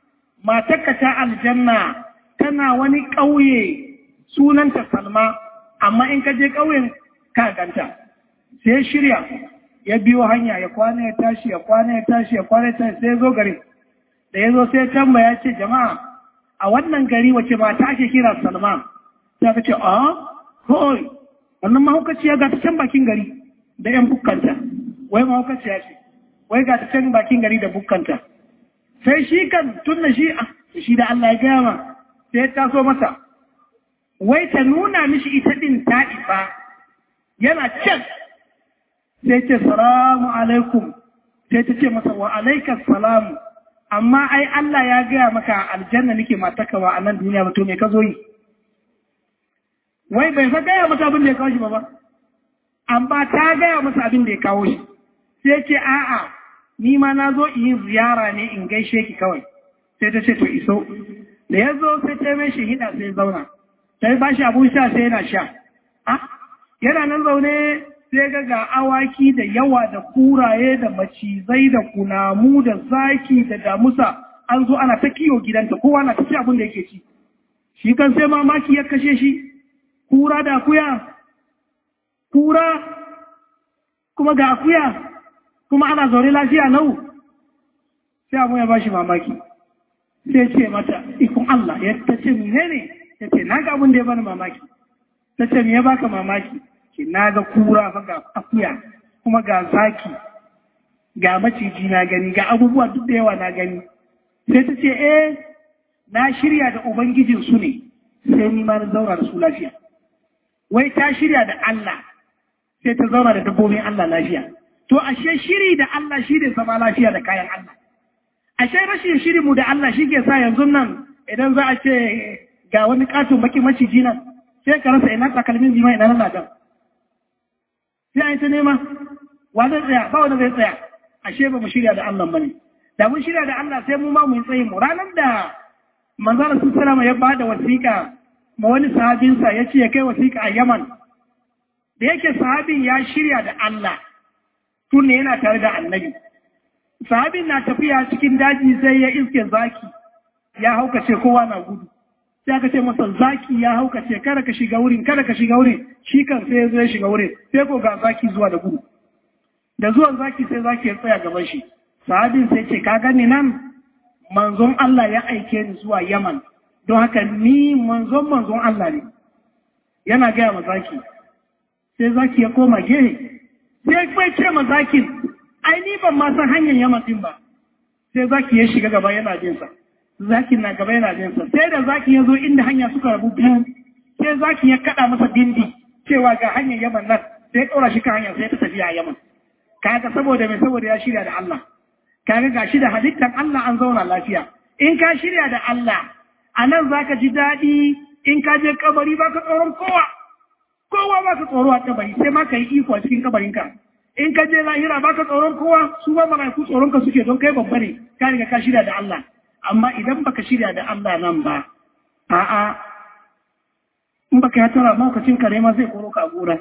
matarka ta aljanna tana wani ƙauye sunanta Salma, amma in ka je ƙauyen ka ganta sai shirya ya biyo hanya ya kwana ya tashi ya kwana ya tashi ya kwana ya tashi sai ya zo garin da ya zo sai ya tambaya ce jama'a a wannan gari wace ba ta ake kira salma sai aka ce a koi wannan mahaukaciya ga ta can bakin gari da yan bukkanta wai mahaukaciya ce wai ga ta can bakin gari da bukkanta sai shi kan tun da shi shi da Allah ya gaya ma sai ya taso masa wai ta nuna mishi ita din ta isa yana can sai ce salamu alaikum sai ta ce masa wa alaikas salamu amma ai Allah ya gaya maka aljanna nake matakawa a nan duniya ba to me ka zo yi wai bai fa gaya masa abin da ya kawo shi ba ba amma ta gaya masa abin da ya kawo shi sai ce a'a ni ma na zo in yi ziyara ne in gaishe ki kawai sai ta ce to iso da ya zo sai ta mai shi hida sai zauna sai ba shi abun sha sai yana sha yana nan zaune sai ga ga awaki da yawa da kuraye da macizai da kunamu da zaki da damusa an zo ana ta kiyo gidanta kowa na ta ci abin da yake ci shi kan sai mamaki ya kashe shi kura da akuya kura kuma ga akuya kuma ana zaune lafiya lau sai abu ya ba shi mamaki sai ce mata ikon Allah ya ta ce mene ne ya ce na ga abin da ya bani mamaki ta ce me ya baka mamaki ce na ga kura fa ga akuya kuma ga zaki ga maciji na gani ga abubuwa duk da yawa na gani sai ta ce eh na shirya da ubangijin su ne sai ni ma na zauna da su lafiya wai ta shirya da Allah sai ta zauna da dabbobin Allah lafiya to ashe shiri da Allah shi ne zama lafiya da kayan Allah ashe rashin shiri mu da Allah shi ke sa yanzu nan idan za a ce ga wani katon baki maciji nan sai ka rasa ina takalmin jima ina nan ladan sai a yi ta nema wa zai tsaya ba wanda zai tsaya ashe ba mu shirya da Allah bane da mun shirya da Allah sai mu ma mu yi tsayi mu ranar da manzara sun salama ya bada wasiƙa ma wani sahabinsa ya ce ya kai wasiƙa a Yaman da yake sahabin ya shirya da Allah tun ne yana tare da annabi sahabin na tafiya cikin daji sai ya iske zaki ya haukace kowa na gudu sai aka ce masa zaki ya haukace kada ka shiga wurin kada ka shiga wurin shi kan sai ya zo ya shiga wurin sai ko ga zaki zuwa da gudu da zuwan zaki sai zaki ya tsaya gaban shi sahabin sai ce ka gani nan manzon Allah ya aike ni zuwa Yaman don haka ni manzon manzon Allah ne yana gaya ma zaki sai zaki ya koma gehe sai kai ce ma zakin ai ni ban ma san hanyar Yaman din ba sai zaki ya shiga gaba yana jin sa zakin na gaba yana jin sa sai da zaki ya zo inda hanya suka rabu biyu sai zaki ya kada masa dindi cewa ga hanyar Yaman nan sai ya ɗora shi kan hanya sai ta tafiya a Yaman kaga saboda mai saboda ya shirya da Allah kaga gashi da halittar Allah an zauna lafiya in ka shirya da Allah a nan za ka ji daɗi in ka je kabari ba ka tsoron kowa kowa ba ka tsoro a kabari sai ma ka yi iko a cikin kabarinka in ka je lahira ba ka tsoron kowa su ba malaiku tsoron ka suke don kai babba ne ka riga ka shirya da Allah amma idan baka shirya da Allah nan ba a'a in baka ya tara maukacin kare ma zai koro ka gora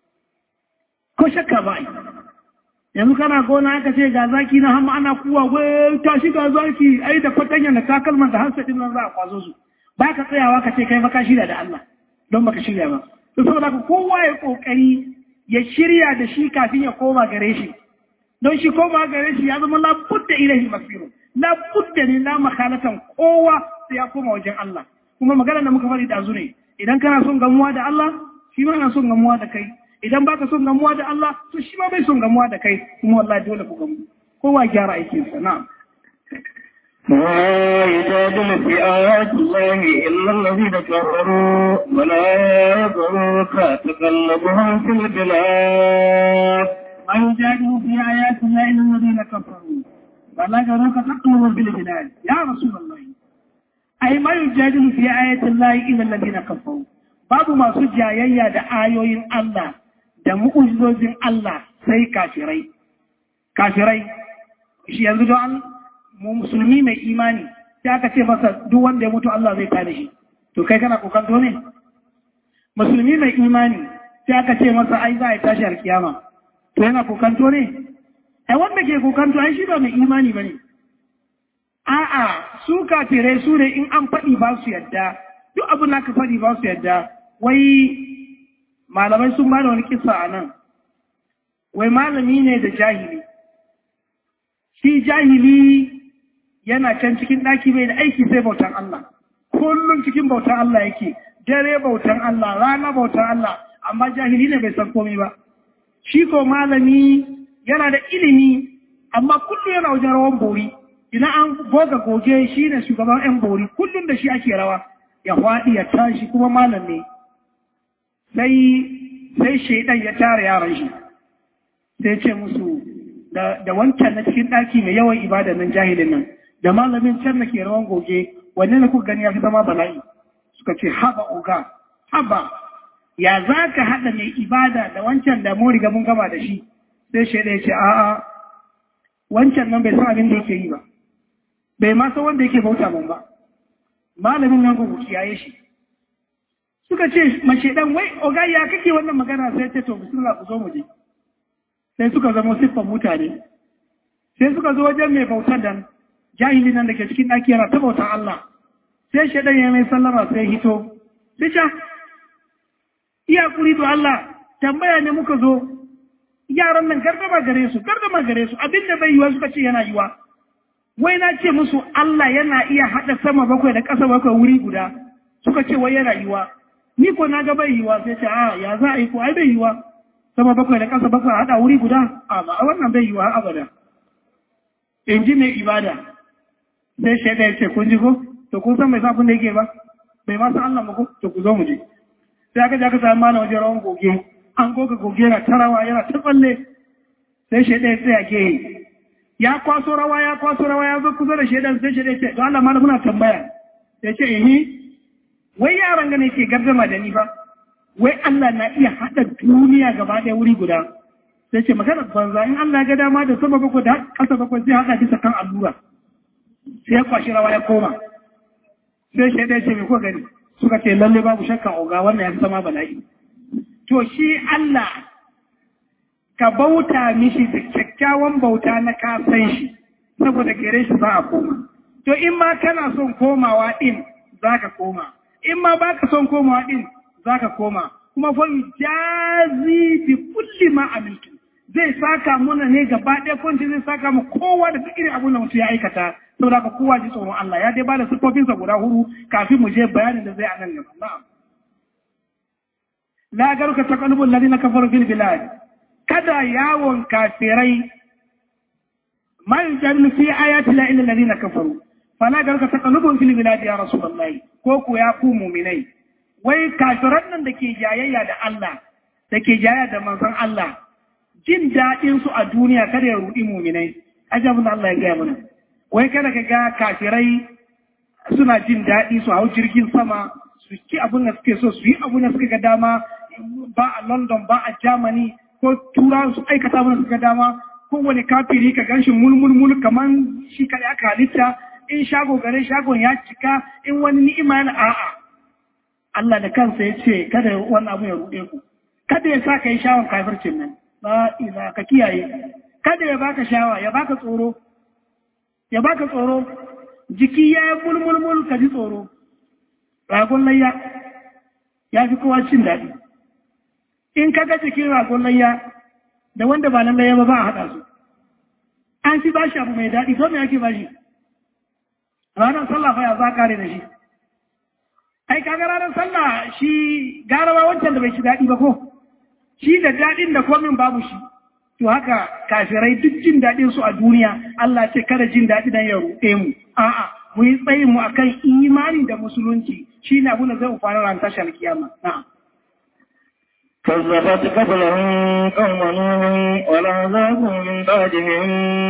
ko shakka ba yanzu kana gona aka ce ga zaki na hamma ana kuwa wai tashi ga zaki ai da fatanya da takalman da hansa din nan za a kwazo su ba ka tsayawa ka ce kai ba ka shirya da Allah don baka shirya ba to saboda ka kowa ya kokari ya shirya da shi kafin ya koma gare shi don shi koma gare shi ya zama labudda ilahi masiru labudda ne la makhalatan kowa sai ya koma wajen Allah kuma magana da muka faɗi da ne idan kana son gamuwa da Allah shi ma na son gamuwa da kai idan baka son gamuwa da Allah to shi ma bai son gamuwa da kai kuma wallahi dole ku gamu kowa gyara aikin sa na'am ولا يجادل في آيات الله إلا الذين كفروا ولا يغرك تقلبهم في البلاد ما يجادل في آيات الله إلا الذين كفروا ولا يغرك تقلبهم في البلاد يا رسول الله أي ما يجادل في آيات الله إلا الذين كفروا babu masu jayayya da ayoyin Allah da mu'ujizozin Allah sai kafirai. Kafirai, shi yanzu don mu musulmi mai imani, sai aka ce masa duk wanda ya mutu Allah zai tada shi. To kai kana kokanto ne? Musulmi mai imani, sai aka ce masa ai za a yi tashi alkiyama. To yana kokanto ne? Ai wanda ke kokanto ai shi ba mai imani ba ne. A'a, su kafirai su ne in an faɗi ba su yadda, duk abin da ka faɗi ba su yadda, wai malamai sun bada wani kisa a nan wai malami ne da jahili shi jahili yana can cikin ɗaki mai da aiki sai bautan Allah kullum cikin bautan Allah yake dare bautan Allah rana bautan Allah amma jahili ne bai san komai ba shi ko malami yana da ilimi amma kullum yana wajen rawan bori idan an goga goge shi ne shugaban 'yan bori kullum da shi ake rawa ya faɗi ya tashi kuma malam ne sai sai shaidan ya tara yaran shi sai ce musu da wancan na cikin ɗaki mai yawan ibada nan jahilin nan da malamin can na ke rawan goge wanne na kuka gani ya fi zama bala'i suka ce haba oga haba ya za ka haɗa mai ibada da wancan da mun riga mun gama da shi sai shaidan ya ce a'a wancan nan bai san abin da yake yi ba bai ma san wanda yake bauta mun ba malamin nan ku kiyaye shi suka ce mace dan wai oga ya kake wannan magana sai ce to bismillah ku zo mu je sai suka zama siffan mutane sai suka zo wajen mai bautar dan jahili nan da ke cikin ɗaki yana ta bautar Allah sai shaidan ya mai sallama sai hito sai sha iya kuri to Allah tambaya ne muka zo yaran nan gardama gare su gardama gare su abin da bai yiwa suka ce yana yiwa wai na ce musu Allah yana iya haɗa sama bakwai da ƙasa bakwai wuri guda suka ce wai yana yiwa ni ko na ga bai yiwa sai ce a ya za a yi ko ai bai yiwa sama bakwai da ƙasa bakwai haɗa wuri guda a ba a wannan bai yiwa abada in ji mai ibada sai shaida ya ce kun ji ko to kun san mai sa kun da yake ba bai ma san Allah ba ko to ku zo mu je sai aka je aka samu mana wajen rawan goge an goga goge yana tarawa yana ta tsalle sai shaida ya tsaya gehe ya kwaso rawa ya kwaso rawa ya zo kusa da shaidan sai shaidan ce don Allah ma muna tambaya ya ce eh wai yaran gane ke gardama da ni fa wai Allah na iya haɗa duniya gaba ɗaya wuri guda sai ce maganar banza in Allah ya ga dama da sama bakwai da ƙasa bakwai zai haɗa bisa kan allura sai ya kwashi rawa ya koma sai shaidan ce me ko gani suka ce lalle babu shakka oga wannan ya fi zama bala'i to shi Allah ka bauta mishi da kyakkyawan bauta na kasan shi saboda gare shi za a koma to in ma kana son komawa din za ka koma in ma ba ka son komawa din za ka koma kuma fa jazi bi kulli ma amiltu zai saka muna ne gaba ɗaya kwanci zai saka mu kowa da duk irin abin da mutum ya aikata saboda ka kowa ji tsoron Allah ya dai bada siffofinsa guda hudu kafin mu je bayanin da zai a nan gaba na'am la garuka taqallubul ladina kafaru fil bilad kada yawon kafirai ma yujadilu fi ayati la illa alladhina kafaru fala garka taqallubun fil bilad ya rasulullahi ko ku ya ku mu'minai wai kafiran nan dake jayayya da Allah dake jayayya da manzon Allah jin dadin su a duniya kada ya rudi mu'minai ajabun Allah ya gaya mana wai kada ka ga kafirai suna jin daɗi su hau jirgin sama su ci abin da suke so su yi abin da suka ga dama ba a London ba a Germany ko tura su aikata mana suka dama kowane kafiri ka ganshi mulmulmul kamar shi kada aka halitta in shago gare shagon ya cika in wani ni'ima yana a'a Allah da kansa ya ce kada wannan abu ya ruɗe ku kada ya sa ka yi shawon kafircin nan ba ila ka kiyaye kada ya baka shawa ya baka tsoro ya baka tsoro jiki ya yi mulmulmul ka ji tsoro ragon layya ya fi kowa cin daɗi in ka ga jikin ragon layya da wanda ba nan layya ba ba a haɗa su an fi bashi abu mai daɗi to me ake bashi ranar sallah fa ya za kare da shi ai kaga ranar sallah shi garawa wancan da bai ci daɗi ba ko shi da daɗin da komin babu shi to haka kafirai duk jin daɗin su a duniya Allah ce kada jin daɗi dan ya ruɗe mu a'a mu yi tsayin mu akan imani da musulunci shi ne abu da zai fara ran tashar kiyama na'am كذبت قبلهم قوم نوح والعذاب من بعدهم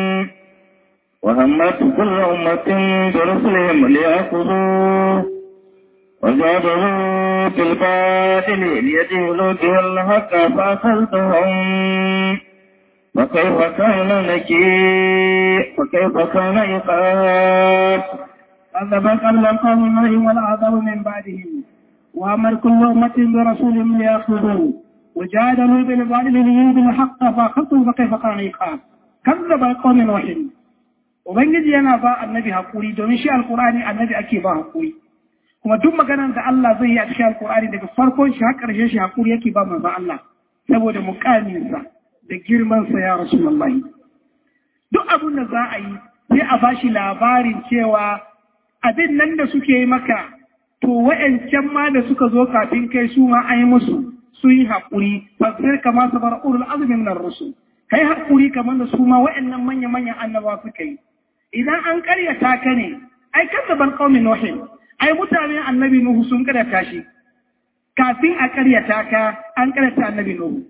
وهمت كل أمة برسلهم ليأخذوه وجادلوا في الباطل ليجهلوا به الحق فأخذتهم وكيف كان نكير وكيف كان عقاب كذب قبل قوم نوح والعذاب من بعدهم وأمر كل أمة برسولهم ليأخذوه وجادلوا بالباطل ليهدوا الحق فأخذتهم فكيف كان عقاب كذب قوم نوح Ubangiji yana ba annabi haƙuri domin shi alƙur'ani annabi ake ba haƙuri. kuma duk maganar da Allah zai yi a cikin alkur'ani daga farkon shi har ƙarshen shi hakuri yake ba manzo Allah saboda muƙaminsa da girmansa ya rasulullahi duk abin da za a yi sai a bashi labarin cewa abin nan da suke yi maka to wa'ancan ma da suka zo kafin kai su ma an yi musu su yi haƙuri fasir kama su bar urul azumin nan rusu kai haƙuri kamar da su ma wa'annan manya-manyan annaba suka yi idan an karyata ka ne ai kan ban qaumin nuhin ai mutane annabi nuhu sun karyata shi kafin a karyata ka an karyata annabi nuhu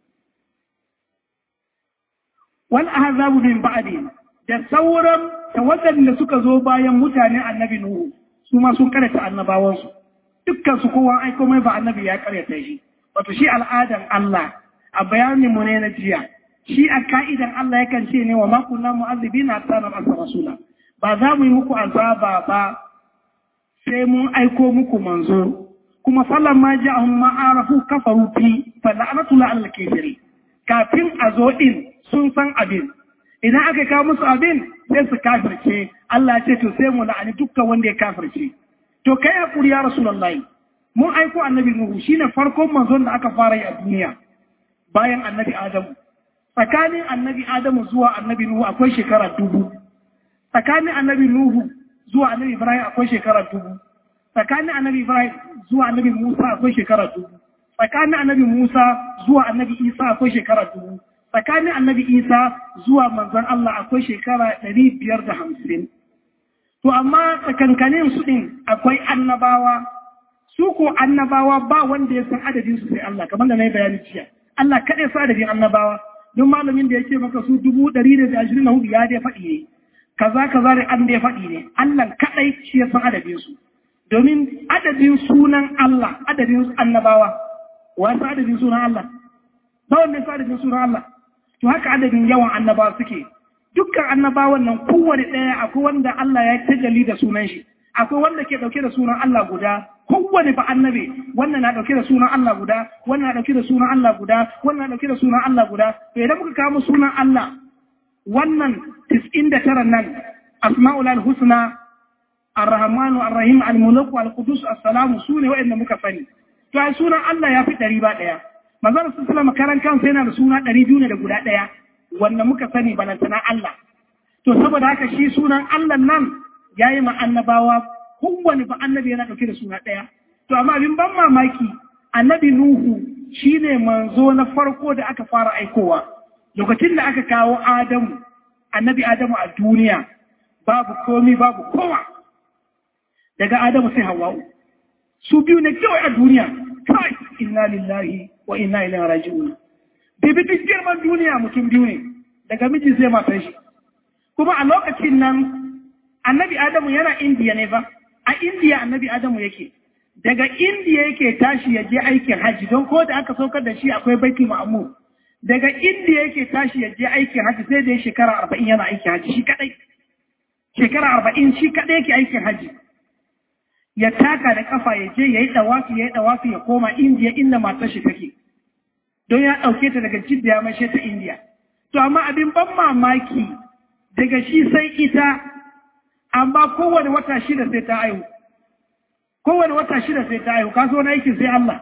wal ahzabu min ba'di da sauran tawagan da suka zo bayan mutane annabi nuhu su ma sun karyata annabawansu dukkan su kowa aiko mai ba annabi ya karyata shi wato shi al'adan Allah a bayanin mu ne na jiya shi a ka'idan Allah yakan ce ne wa ma kunna mu'azzibina hatta nab'atha rasula ba za mu yi muku azaba ba sai mun aiko muku manzo kuma falan ma ja'ahum ma arafu kafaru fi fa la'natu la al kafiri kafin a zo din sun san abin idan aka kawo musu abin sai su kafirce Allah ce to sai mu la'ani dukkan wanda ya kafirce to kai hakuri ya rasulullahi mun aiko annabi nuhu shine farkon manzon da aka fara yi a duniya bayan annabi adamu tsakanin annabi adamu zuwa annabi nuhu akwai shekara dubu tsakanin annabi nuhu zuwa annabi ibrahim akwai shekara dubu tsakanin annabi ibrahim zuwa annabi musa akwai shekara dubu tsakanin annabi musa zuwa annabi isa akwai shekara dubu tsakanin annabi isa zuwa manzon allah akwai shekara ɗari biyar da hamsin to amma tsakankanin su ɗin akwai annabawa su ko annabawa ba wanda ya san adadin su sai allah kamar da na yi bayani jiya allah kaɗai sa adadin annabawa don malamin da ya ce maka su dubu ɗari da ashirin da hudu ya dai faɗi ne kaza kaza da an dai faɗi ne Allah kaɗai shi ya san adadin su domin adadin sunan Allah adadin annabawa wa san adadin sunan Allah ba wanda ya san adadin sunan Allah to haka adadin yawan annabawa suke dukkan annabawan nan kowane ɗaya akwai wanda Allah ya tajalli da sunan shi akwai wanda ke ɗauke da sunan Allah guda kowane ba annabi wannan na ɗauke da sunan Allah guda wannan na ɗauke da sunan Allah guda wannan na ɗauke da sunan Allah guda to idan muka kawo sunan Allah wannan tis'in da tara nan asma'ul al-husna ar-rahmanu ar-rahim al-mulk al-qudus as-salamu sune wa'anda muka sani to ai sunan Allah ya fi ɗari ba ɗaya manzon sallallahu karan kansa yana da suna ɗari biyu ne da guda ɗaya wanda muka sani balantana Allah to saboda haka shi sunan Allah nan yayi ma annabawa kowane ba annabi yana ɗauke da suna ɗaya to amma abin ban mamaki annabi Nuhu shine manzo na farko da aka fara aikowa lokacin da aka kawo Adamu, annabi Adamu a duniya, babu komi babu kowa, daga Adamu sai Hawwa'u. Su biyu ne kawai a duniya, kai, inna lillahi wa inna ilaihi raji'un. Bibi duk girman duniya mutum biyu ne, daga miji sai matan shi. Kuma a lokacin nan, annabi Adamu yana Indiya ne ba, a Indiya annabi Adamu yake. Daga Indiya yake tashi ya je aikin hajji don ko da aka saukar da shi akwai baiti ma'amur. daga inda yake tashi ya je aikin haji sai da ya shekara arba'in yana aikin haji shi kadai shekara arba'in shi kadai yake aikin haji ya taka da kafa ya je ya yi dawafi ya yi dawafi ya koma indiya inda matar shi take don ya ɗauke ta daga jidda ya mashe ta indiya to amma abin ban mamaki daga shi sai ita amma kowane wata shida sai ta aihu kowane wata shida sai ta aihu kaso na aikin sai Allah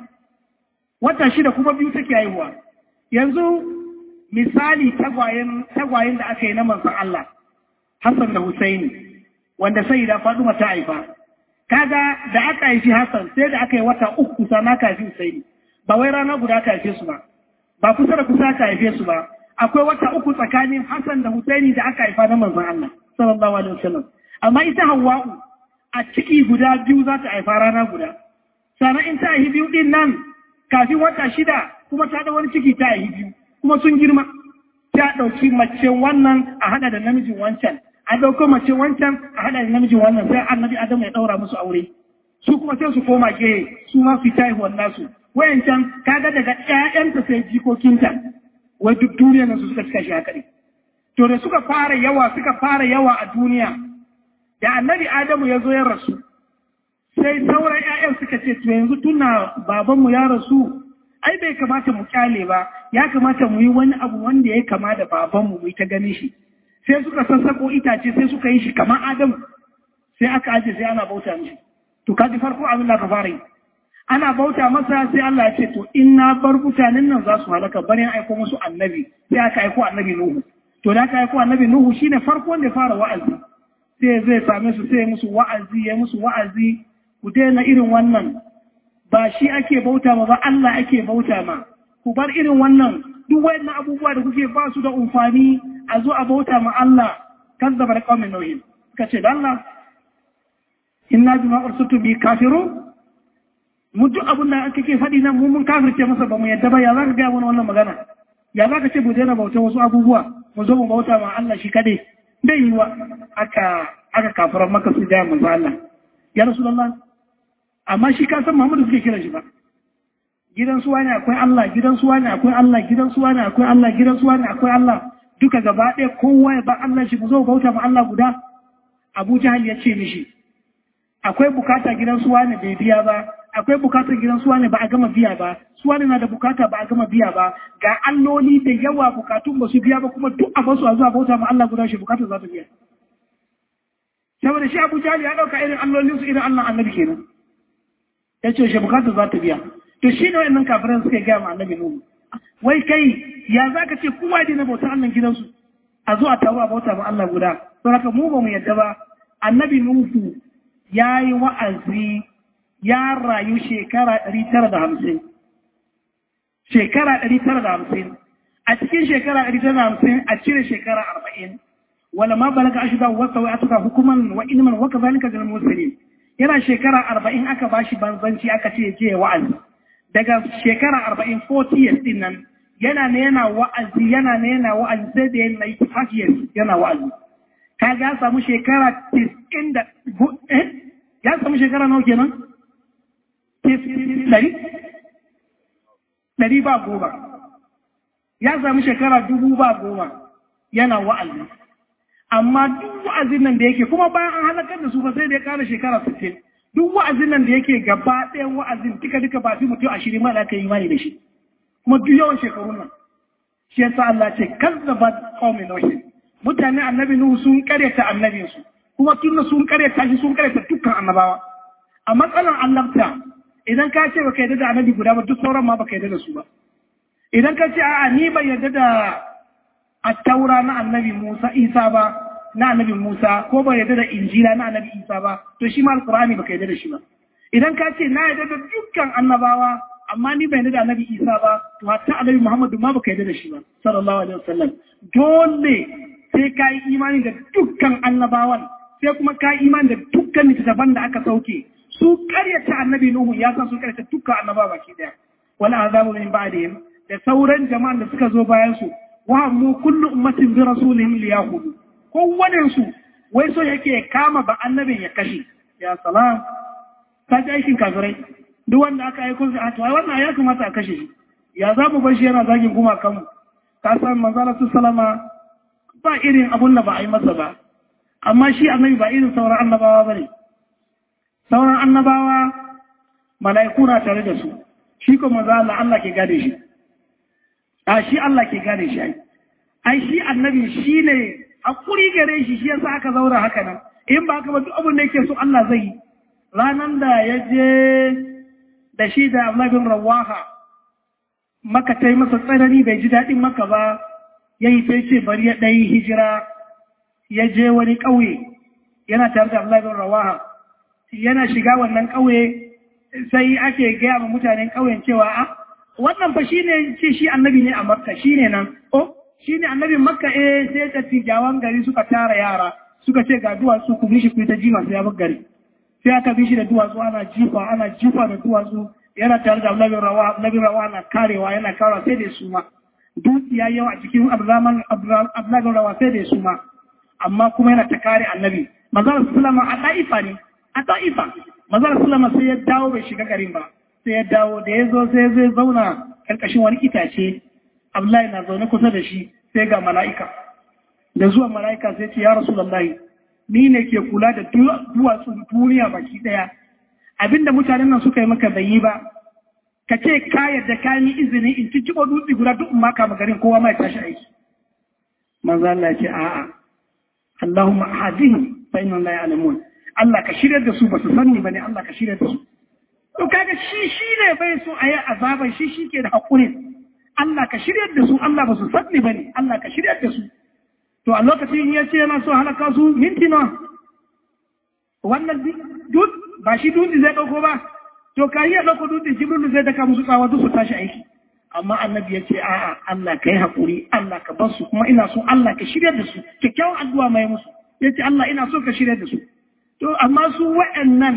wata shida kuma biyu take haihuwa yanzu misali tagwayen da aka yi na manzan Allah, Hassan da Husaini, wanda sai da Faduma ta haifa. Kaga da aka haifi Hassan sai da aka yi wata uku sana aka haifi Husaini, ba wai rana guda aka haife su ba, ba kusa da kusa aka haife su ba, akwai wata uku tsakanin Hassan da Husaini da aka haifa na manzan Allah, sallallahu alaihi wasallam. Amma ita Hawwa'u a ciki guda biyu za ta haifa rana guda. Sannan in ta haifi biyu din nan kafin wata shida kuma ta da wani ciki ta yi biyu kuma sun girma ta ɗauki mace wannan a haɗa da namijin wancan a ɗauko mace wancan a haɗa da namijin wannan sai annabi adamu ya ɗaura musu aure su kuma sai su koma gehe su ma su ta haihuwar nasu wayancan kaga daga ƴaƴanta sai jikokinta wai duk duniya nan su suka cika shi haka ne to da suka fara yawa suka fara yawa a duniya da annabi adamu ya zo ya rasu sai sauran ƴaƴan suka ce to yanzu tuna babanmu ya rasu ai bai kamata mu kyale ba ya kamata mu yi wani abu wanda ya kama da babanmu mu yi ta ganin shi sai suka sassako itace sai suka yi shi kamar adamu sai aka aje sai ana bauta mishi to kaji farko abin da ka fara yi ana bauta masa sai Allah ya ce to in na bar mutanen nan za su halaka bari aiko musu annabi sai aka aiko annabi Nuhu to da aka aiko annabi Nuhu shine farko wanda ya fara wa'azi sai zai same su sai musu wa'azi ya musu wa'azi ku daina irin wannan ba shi ake bauta ma ba Allah ake bauta ma ku bar irin wannan duk wayannan abubuwa da kuke ba su da umfani a zo a bauta ma Allah kazzaba da qaumin nuhin kace da Allah inna bima ursitu bi kafirun mu duk abin da kake faɗi nan mu mun kafirce masa ba mu yadda ba ya zaka ga mana wannan magana ya zaka ce mu daina bauta wasu abubuwa mu zo mu bauta ma Allah shi kadai dai yi wa aka aka kafiran maka su da manzo Allah ya rasulullah amma shi ka san Muhammadu suke kira shi ba gidan suwa ne akwai Allah gidan suwa ne akwai Allah gidan suwa ne akwai Allah gidan suwa ne akwai Allah duka gaba ɗaya kowa ya ba Allah shi mu zo bauta ma Allah guda Abu Jahal ya ce mishi akwai bukata gidan suwa ne bai biya ba akwai bukatar gidan suwa ne ba a gama biya ba suwa ne na da bukata ba a gama biya ba ga alloli da yawa bukatun ba su biya ba kuma duk a basu a zuwa bauta ma Allah guda shi bukatar za ta biya saboda shi Abu Jahal ya dauka irin allolin su irin Allah annabi kenan ya ce shi bukatar za ta biya to shi ne wayannan kafiran suka gaya ma annabi Nuhu wai kai ya zaka ce kowa dai na bauta Allah gidansu a zo a taru a bauta ma Allah guda don haka mu ba mu yadda ba annabi Nuhu ya yi wa'azi ya rayu shekara ɗari tara da hamsin. Shekara ɗari tara da hamsin. A cikin shekara ɗari tara da hamsin a cire shekara arba'in. Wala ma balaga ashida wasa wa atuka hukuman wa ilman wa kazalika gal muslimin. Yana shekara arba'in aka bashi banzanci aka ce je wa'azi. Daga shekara arba'in 40 years din nan yana ne yana wa'azi yana ne yana wa'azi sai da yana yi years yana wa'azi. Kaga ya samu shekara 90 da eh ya samu shekara nawa kenan? ɗari? ɗari ba goma. Ya sami shekara dubu ba goma yana wa'azi. Amma duk wa'azin nan da yake kuma bayan an halakar da su ba sai da ya ƙara shekara sittin. Duk wa'azin nan da yake gaba ɗayan wa'azin duka duka ba fi mutum ashirin ma da aka yi imani da shi. Kuma duk yawan shekarun nan. Shi yasa Allah ce kazzaba qaumin nuh. Mutane annabi Nuhu sun karyata annabinsu. Kuma tun sun karyata shi sun karyata dukkan annabawa. A matsalar annabta idan ka ce baka yarda da annabi guda ba duk sauran ma baka yarda da su ba idan ka ce a'a ni ban yarda da attaura na annabi Musa Isa ba na annabi Musa ko ban yarda da injila na annabi Isa ba to shi ma alqur'ani baka yarda da shi ba idan ka ce na yarda da dukkan annabawa amma ni ban yarda da annabi Isa ba to hatta annabi Muhammadu ma baka yarda da shi ba sallallahu alaihi wasallam dole sai ka yi imani da dukkan annabawan sai kuma ka yi imani da dukkan littattafan da aka sauke su karyata annabi Nuhu ya san su karyata dukkan annaba baki daya wala azabu min ba'dihim da sauran jama'an da suka zo bayan su wa mu kullu ummatin bi rasulihim liyahudu kowannen su wai so yake kama ba annabin ya kashe ya salam ta ji aikin kafirai duk wanda aka aiko shi a to wannan ya kamata a kashe shi ya za mu bar shi yana zagin kuma kanmu ka san manzala su salama ba irin abun da ba a yi masa ba amma shi annabi ba irin sauran annabawa ba ne sauran annabawa mala'iku na tare da su shi kuma za Allah Allah ke gane shi a shi Allah ke gane shi ai ai shi annabi shi ne hakuri gare shi shi yasa aka zaura haka nan in ba haka ba duk abin da yake so Allah zai yi ranan da ya je da shi da annabin rawaha maka ta yi masa tsanani bai ji daɗin maka ba ya yi sai ce bari ya ɗayi hijira ya je wani ƙauye yana tare da annabin rawaha yana shiga wannan ƙauye sai ake gaya ma mutanen ƙauyen cewa a wannan fa shine ce shi annabi ne a makka shine nan oh shine annabin makka eh sai ta tijawan gari suka tara yara suka ce ga duwatsu ku bishi ku ta jima sai ya bar gari sai aka bishi da duwatsu ana jifa ana jifa da duwatsu yana tare da annabin rawa annabin rawa na karewa yana karewa sai da su ma dukiya yawa a cikin abzaman abzaman rawa sai da su ma amma kuma yana ta kare annabi manzon sallama a da'ifa ne a da'ifa manzon sallama sai ya dawo bai shiga garin ba sai ya dawo da ya zo sai zai zauna karkashin wani itace Abdullahi na zaune kusa da shi sai ga mala'ika da zuwa mala'ika sai ce ya rasulullahi ni ne ke kula da duwatsun duniya baki daya abinda mutanen nan suka yi maka bai yi ba ka ce ka yadda ka yi izini in ci cibo dutse guda duk ma kama garin kowa mai tashi aiki manzo Allah ya ce a'a Allahumma hadihim fa inna la ya'lamun Allah ka shirya da su ba su sani ba ne Allah ka shirya da su to kaga shi shi ne bai so a yi azaban shi shi ke da haƙuri Allah ka shirya da su Allah ba su sani ba ne Allah ka shirya da su to a lokacin ya ce yana so halaka su minti nawa wannan dut ba shi dutse zai ɗauko ba to ka yi ɗauko dutse jibrilu zai daka musu tsawa duk su tashi aiki amma annabi ya ce a'a Allah ka yi haƙuri Allah ka bar su kuma ina so Allah ka shirya da su kyakkyawan addu'a mai musu ya ce Allah ina so ka shirya da su to amma su wa'annan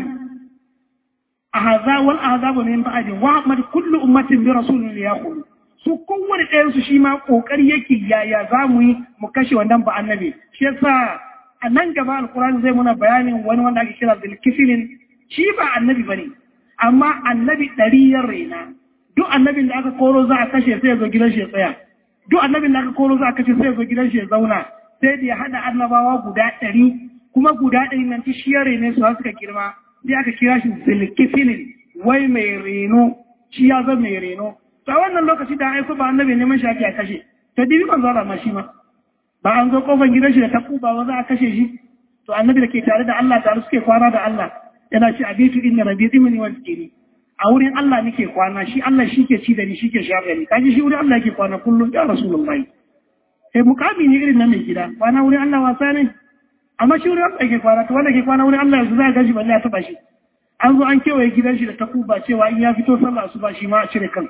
ahaza wal ahazabu min ba'di wa ahmad kullu ummatin bi rasulin yaqulu su kowane ɗayan su shi ma kokari yake yaya za mu yi mu kashe wannan ba annabi shi yasa a nan gaba alkurani zai muna bayanin wani wanda ake kira bilkifilin shi ba annabi bane amma annabi ɗari ya raina duk annabin da aka koro za a kashe sai ya zo gidan shi ya tsaya duk annabin da aka koro za a kashe sai ya zo gidan shi ya zauna sai da ya haɗa annabawa guda ɗari kuma guda ɗari nan ta shi ya rene su suka girma sai aka kira shi zilkifilin wai mai reno shi ya zama mai reno to a wannan lokaci da aiko ba annabi neman shi ake a kashe to dibi ban zara ma shi ma ba an zo kofar gidan shi da taku ba za a kashe shi to annabi da ke tare da Allah tare suke kwana da Allah yana ce abitu inna rabbi dimni wa zikri a wurin Allah nake kwana shi Allah shi ke ci da ni shi ke shayar da ni kaji shi wurin Allah yake kwana kullum ya rasulullahi sai mukami ne irin na mai gida kwana wurin Allah wasa ne amma shi wurin Allah yake kwana to wanda ke kwana wurin Allah yanzu za a gaji balle ya taba shi an zo an kewaye gidan shi da takuba cewa in ya fito sallah asuba shi ma a cire kan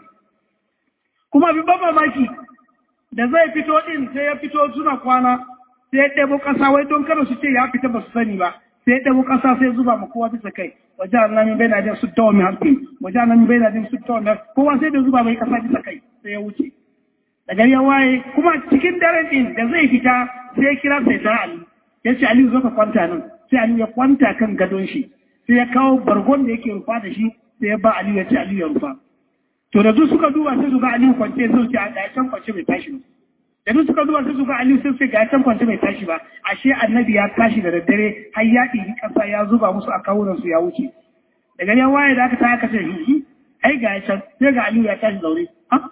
kuma abin ban mamaki da zai fito din sai ya fito suna kwana sai ya ɗebo ƙasa wai don kada su ce ya fita ba su sani ba sai ya ɗebo ƙasa sai zuba ma kowa bisa kai wajen annamin bai na jin su tawa mai harfi wajen annamin bai na jin su tawa mai kowa sai da zuba mai ƙasa bisa kai sai ya wuce da gari ya waye kuma cikin daren din da zai fita sai ya kira sai ta ali ya ce aliyu zo ka kwanta nan sai aliyu ya kwanta kan gadon shi sai ya kawo bargon da yake rufa da shi sai ya ba aliyu ya ce aliyu ya rufa to da duk suka duba sai su ga aliyu kwance sai su ce a ga can kwance bai tashi ba da duk suka duba sai su ga aliyu sai su ce ga can kwance bai tashi ba ashe annabi ya tashi da daddare har ya ɗibi ƙasa ya zuba musu a kawunan su ya wuce da gari ya waye da aka ta aka ce hihi ai ga can sai ga aliyu ya tashi zaure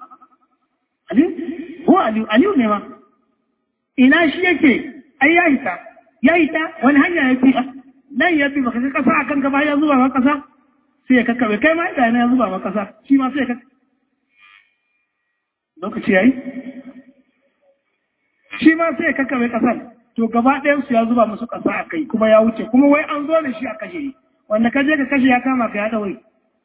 aliyu ko aliyu aliyu ne ma ina shi yake ai ya hita ya hita wani hanya ya fi nan ya fi baka ga kasa akan gaba ya zuba ma kasa sai ya kakkabe kai ma ga ya zuba ma kasa shi ma sai ya kakkabe lokaci yayi shi ma sai ya kakkabe kasan to gaba ɗayan su ya zuba musu kasa a kai kuma ya wuce kuma wai an zo da shi a kashe wanda ka je ka kashe ya kama ka ya ɗaure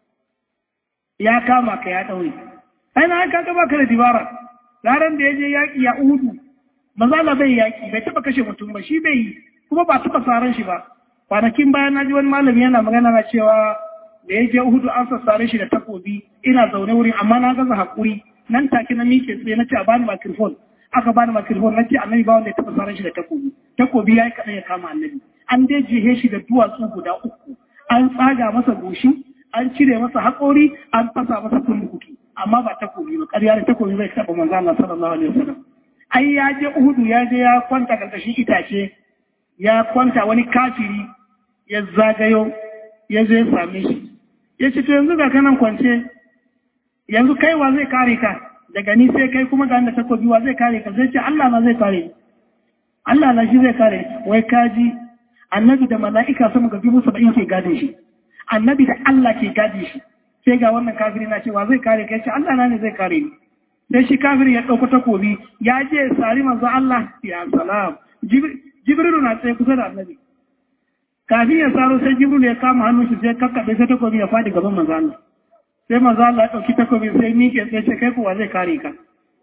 ya kama ka ya ɗaure ai na haka ka baka da dibara ranar da ya je yaƙi ya uhudu mazala bai yaƙi bai taɓa kashe mutum ba shi bai yi kuma ba taɓa saran shi ba kwanakin bayan na ji wani malami yana magana na cewa da ya je uhudu an sassare shi da takobi ina zaune wurin amma na gaza haƙuri nan take na mike tsaye na ce a bani makirfon aka bani makirfon na ce annabi ba wanda ya taɓa saran shi da takobi takobi ya yi kaɗan ya kama annabi an dai jihe shi da duwatsu guda uku an tsaga masa goshi an cire masa haƙori an fasa masa kullukuki amma ba takobi ba ƙarya da takobi bai taɓa manzo Allah sallallahu alaihi wasallam ai ya je Uhudu ya je ya kwanta karkashin itace ya kwanta wani kafiri ya zagayo ya zo ya same shi ya ce to yanzu ga kanan kwance yanzu kai wa zai kare ka daga ni sai kai kuma ga da takobi wa zai kare ka zai ce Allah na zai kare ni Allah na shi zai kare wai kaji annabi da mala'ika sama ga dubu saba'in ke gadin shi annabi da Allah ke gadin shi sai ga wannan kafiri na cewa zai kare ka ya ce Allah na ne zai kare ni sai shi kafir ya ɗauko takobi ya je sari manzo Allah ya salam jibrilu na tsaye kusa da annabi kafin ya saro sai jibrilu ya kama hannun shi sai kakkaɓe sai takobi ya faɗi gaban manzo Allah sai manzo Allah ya ɗauki takobi sai miƙe sai ce kai kuwa zai kare ka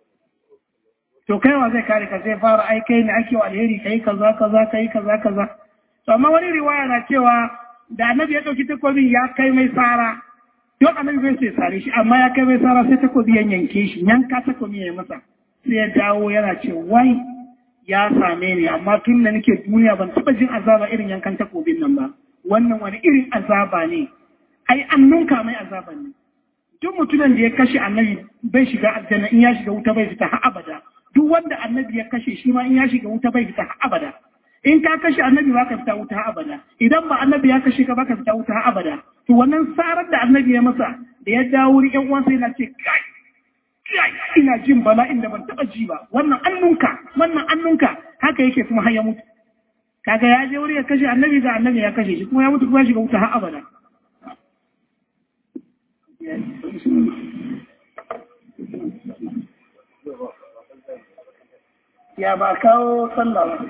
to kai wa zai kare ka sai fara ai kai ne ake wa alheri kai kaza kaza kai kaza kaza to amma wani riwaya na cewa da annabi ya ɗauki takobin ya kai mai sara don annabi bai sai sare shi amma ya kai mai sara sai takobi ya yanke shi yanka takobi ya masa sai ya dawo yana ce wai ya same ni amma tun da nake duniya ban taba jin azaba irin yankan takobin nan ba wannan wani irin azaba ne ai an nunka mai azaba ne duk mutumin da ya kashe annabi bai shiga aljanna in ya shiga wuta bai fita har abada duk wanda annabi ya kashe shi ma in ya shiga wuta bai fita har abada in ka kashe annabi ba ka fita wuta har abada idan ba annabi ya kashe ka ba ka fita wuta har abada to wannan sarar da annabi ya masa da ya dawo wurin ƴan uwansa yana ce kai kai ina jin bala'in da ban taba ji ba wannan annunka wannan annunka haka yake kuma har ya mutu kaga ya je wuri ya kashe annabi ga annabi ya kashe shi kuma ya mutu kuma ya shiga wuta har abada ya ba kawo sallah ba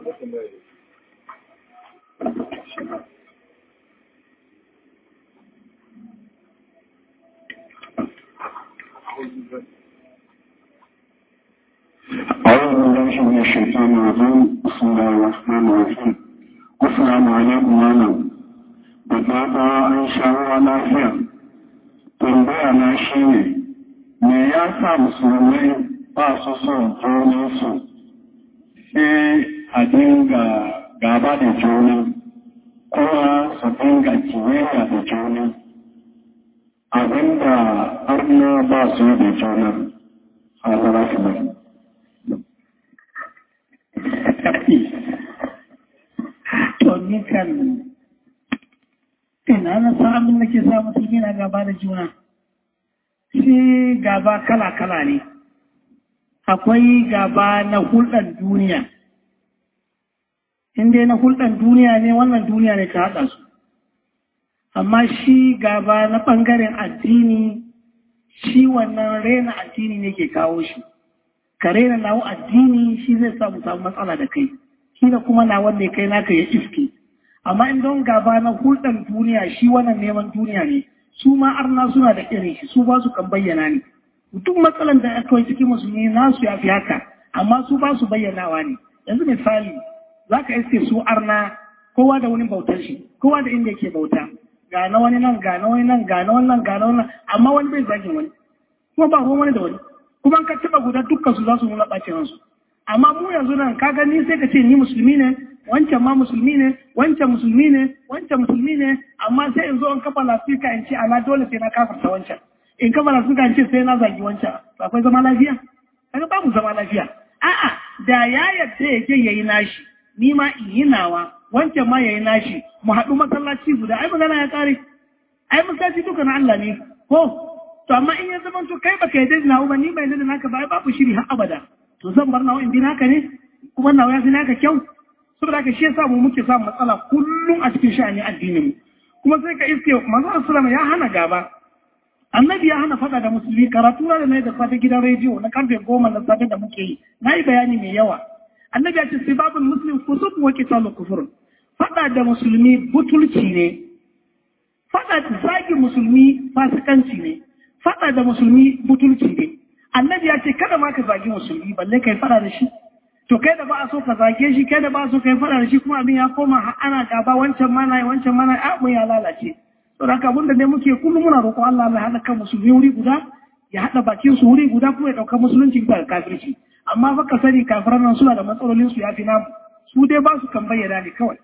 أعوذ بالله من الشيطان الرجيم بسم الله الرحمن الرحيم السلام عليكم malam da fata an sha ruwa lafiya tambaya na shi ne me ya sa musulmai ba su son junansu sai a dinga gaba da juna kuma su dinga kiyayya da juna abinda arna ba su da juna hazara su bari to ni kan ina na san abin da ke sa mutum yana gaba da juna shi gaba kala-kala ne akwai gaba na hulɗar duniya inda na hulɗar duniya ne wannan duniya ne ta haɗa su amma shi gaba na ɓangaren addini shi wannan rena addini ne ke kawo shi ka rena nawo addini shi zai samu samu matsala da kai shi da kuma na wanda ya kai naka ya iske amma in don gaba na hulɗar duniya shi wannan neman duniya ne su ma arna suna da irin shi su ba su kan bayyana ne duk matsalan da aka yi cikin musulmi nasu ya fi haka amma su ba su bayyanawa ne yanzu misali za ka iske su arna kowa da wani bautar shi kowa da inda yake bauta ga na wani nan ga na wani nan ga na wannan ga na wannan amma wani bai zagin wani kuma ba ruwan wani da wani kuma ka taba guda dukkan su za su nuna ɓacin ransu amma mu yanzu nan ka gani sai ka ce ni musulmi ne wancan ma musulmi ne wancan musulmi ne wancan musulmi ne amma sai in zo in kafa lafika in ce ana dole sai na kafarta wancan in kafa lafika in ce sai na zagi wancan to akwai zama lafiya kaga ba mu zama lafiya a'a da ya yadda ya je yayi nashi ni ma in yi nawa wancan ma yayi nashi mu haɗu masallaci guda ai magana ya kare ai masallaci duka na Allah ne ko to amma in ya zama to kai baka yadda na ba ni bai yadda naka ba ai babu shiri har abada to zan bar nawa in bi naka ne kuma nawa ya fi naka kyau saboda haka shi yasa mu muke samun matsala kullum a cikin sha'ani addinin mu kuma sai ka iske manzo sallama ya hana gaba annabi ya hana fada da musulmi karatu da na da safe gidan rediyo na karfe goma na safe da muke yi na yi bayani mai yawa annabi ya ce sai babul muslim kusur wa kitalu kufur fada da musulmi butulci ne fada da zagin musulmi fasikanci ne fada da musulmi butulci ne annabi ya ce kada ma ka zagi musulmi balle kai fada da shi to kai da ba a so ka zage shi kai da ba a so kai fada da shi kuma abin ya koma ana gaba wancan mana wancan mana abin ya lalace to da abin da ne muke kullum muna roƙon Allah Allah ya haɗa kan musulmi wuri guda ya haɗa bakin su wuri guda kuma ya ɗauka musulunci da kafirci amma fa ka sani kafiran nan suna da matsalolin su ya fi namu su dai ba su kan bayyana ne kawai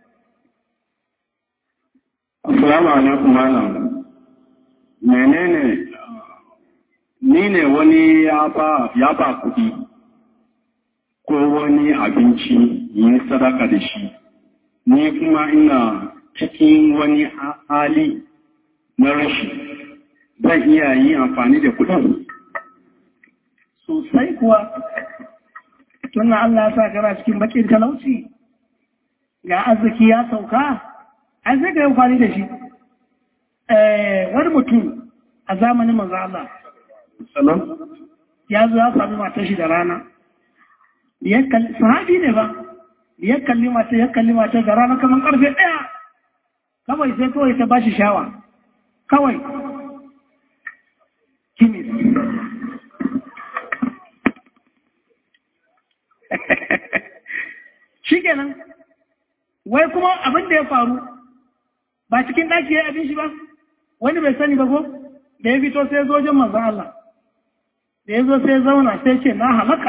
Assalamu alaikum malam. Menene ni ne wani ya ba ya ba kuɗi ko wani abinci yi sadaka da shi. Ni kuma ina cikin wani hali na rashi. Zan iya yi amfani da kuɗin. Sosai kuwa, tunan Allah ya sa kana cikin bakin talauci, ga arziki ya sauka, an sai ka yi amfani da shi wani mutum a zamanin manzo Allah ya zo ya sami matar shi da rana sahabi ne ba ya kalli mata ya kalli mata da rana kamar karfe ɗaya kawai sai kawai ta bashi shawa kawai kimis shi kenan wai kuma abin da ya faru ba cikin ɗaki ya yi abin shi ba wani bai sani ba ko da ya fito sai zojin manzan Allah da ya zo sai zauna sai ce na halaka